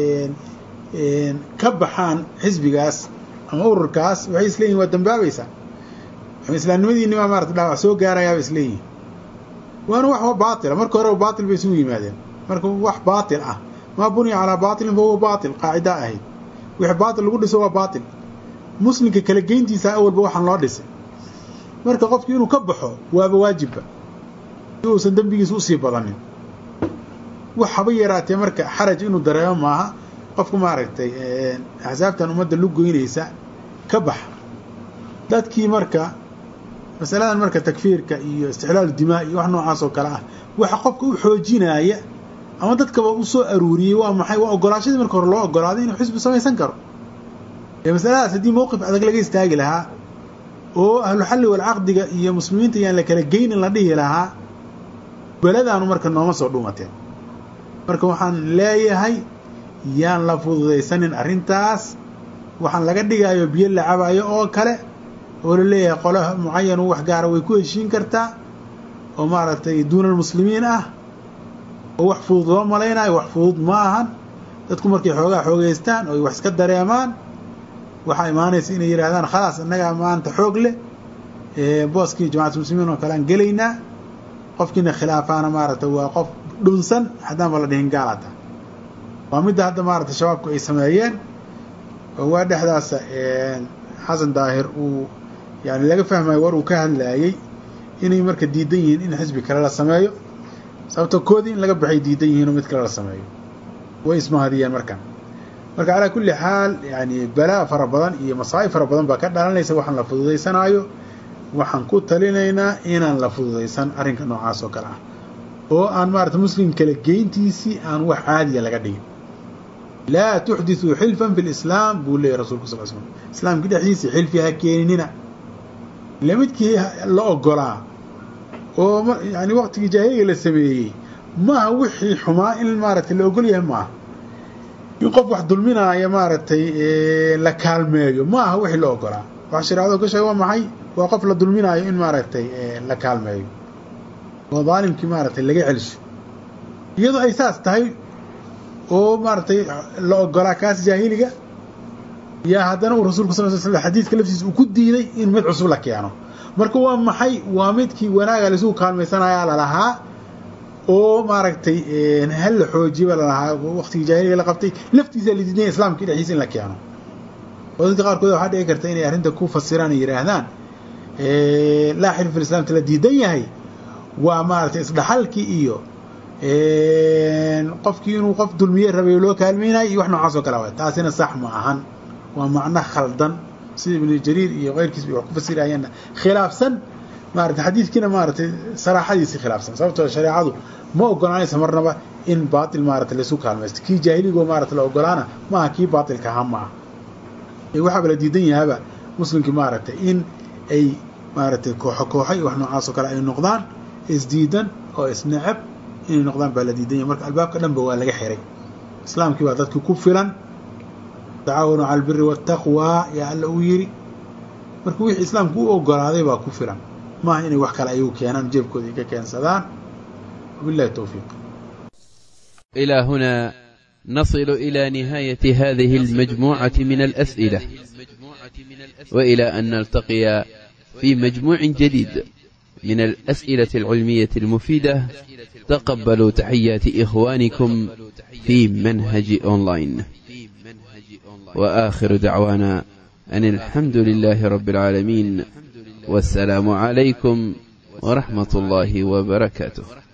ka baxaan xisbigaas ama ururkaas waxay isleeyihin waa dambaabaysaa ama islaamnimadiini baa maarata dhaawac soo gaarayaaba isleeyihin waana wax baatila marka hore baatil bay isugu yimaadeen marka wax baatil ah maa buniya calaa baatilin fa huwa baatil qaacida ahayd wixii baatil lagu dhiso waa baatil muslimka kala geyntiisa awalba waxaan loo dhisay marka qofki inuu ka baxo waaba waajibba si uusan dembigiisa usii badanin wax haba yaraatee marka xaraj inuu dareemo maaha qofku maaragtay axsaabtan ummadda lu goynaysa ka bax dadkii marka masaladan marka takfiirka iyo istixlaalu dimaa iyo wax noocaas oo kale ah waxa qofka u xoojinaya ama dadkaba u soo aruuriyey waa maxay waa ogolaashadii marka hore loo ogolaaday inuu xisbi samaysan karo ee masaladaas haddii mowqif adag laga istaagi lahaa oo ahlu xalli walcaqdiga iyo muslimiinta yaan la kala geynin la dhihi lahaa beladaanu marka nooma soo dhuumateen marka waxaan leeyahay yaan la fududaysanin arrintaas waxaan laga dhigayo biyo la cabayo oo kale oo la leeyahay qolo mucayan wax gaara way ku heshiin kartaa oo maaragtay duuna almuslimiin ah oo wax fudud loo malaynayo wax fudud ma ahan dadku markay xoogaa xoogeystaan oo ay wax iska dareemaan waxaa imaanaysa inay yidhahdaan khalaas innagaa maanta xoog leh booskii jamacatu muslimiin oo kale aan gelaynaa qofkiina khilaafaana maaragtay waa qof dhunsan haddaan ba la dhihin gaalata waa midda hadda maaragtay shabaabku ay sameeyeen oo waa dhexdaasa xasan daahir uu yani laga fahmayo war uu ka hadlaayey inay marka diidan yihiin in xisbi kale la sameeyo sababto koodii in laga baxay diidan yihiin oo mid kale la sameeyo way ismahadiyeen markan marka calaa kulli xaal yani balaa fara badan iyo masaa'ib fara badan baa ka dhalanaysa waxaan la fududaysanaayo waxaan ku talinaynaa inaan la fududaysan arrinka noocaas oo kale ah oo aan maarata muslim kale geyntiisii aan wax caadiya laga dhigin laa tuxdithuu xilfan fi lislaam buu leeyay rasulku sal slm islaamka dhexdiisa xilfi ha keeninina ila midkii la ogolaa oo yani waqtigii jaahiliga la sameeyey maaha wixii xumaa in maaragtay la ogol yahay maaha in qof wax dulminaaya maaragtay la kaalmeeyo ma aha wixii la ogolaa waxa shareecadu ka sheega waa maxay waa qof la dulminaayo in maaragtay la kaalmeeyo oo daalimkii maaragtay laga celsho iyadoo ay saas tahay oo maaragtay la ogolaa kaas jaahiliga yaa haddana uu rasulku sal sl slam xadiidka laftiisa uu ku diiday in mid cusub la keeno marka waa maxay waa midkii wanaaga laisugu kaalmaysanayaa lalahaa oo maaragtay hal la xoojiba lalahaa waqtigii jaahiliga la qabtay laftiisa la diidanya islaamkii dhexdiisa in la keeno oo dadka qaarkood waxaa dhici karta inay arrinta ku fasiraan ay yidhaahdaan laa xilf fi islamta la diidan yahay waa maaragtay isdhaxalkii iyo qofkii inuu qof dulmiye rabay loo kaalmaynayo iyo wax noocaas oo kale waay taasina sax ma ahan waa macno khaldan sida ibnu jariir iyo keyrkiis bay wax ku fasirayeenna khilaafsan maarata xadiidkiina maaratay saraaxadiisii khilaafsan sababtoo shareecadu ma ogolaanaysa marnaba in baatil maarata laysu kaalmaysto kii jaahiligo maarata la ogolaana maaha kii baatilka aha ma ah waxaaba la diidan yahaaba muslimkii maaragtay in ay maaragtay kooxo kooxo iyo wax noocaas oo kale ay noqdaan isdiidan oo isneceb inay noqdaan baa la diidan yahay marka albaabka dhanba waa laga xiray islaamkii baa dadkii ku filan tacaawanu cala albiri waataqwaa yaa alla uu yidhi marka wixii islaamku u ogolaaday baa ku filan maaha inay wax kale ayagu keenaan jeebkooda ay ka keensadaan wabillahi towfiiq
إلى هنا نصل إلى نهاية هذه المجموعة من الأسئلة وإلى أن نلتقي في مجموع جديد من الأسئلة العلمية المفيدة تقبلوا تحيات إخوانكم في منهج أونلاين وآخر دعوانا أن الحمد لله رب العالمين والسلام عليكم ورحمة الله وبركاته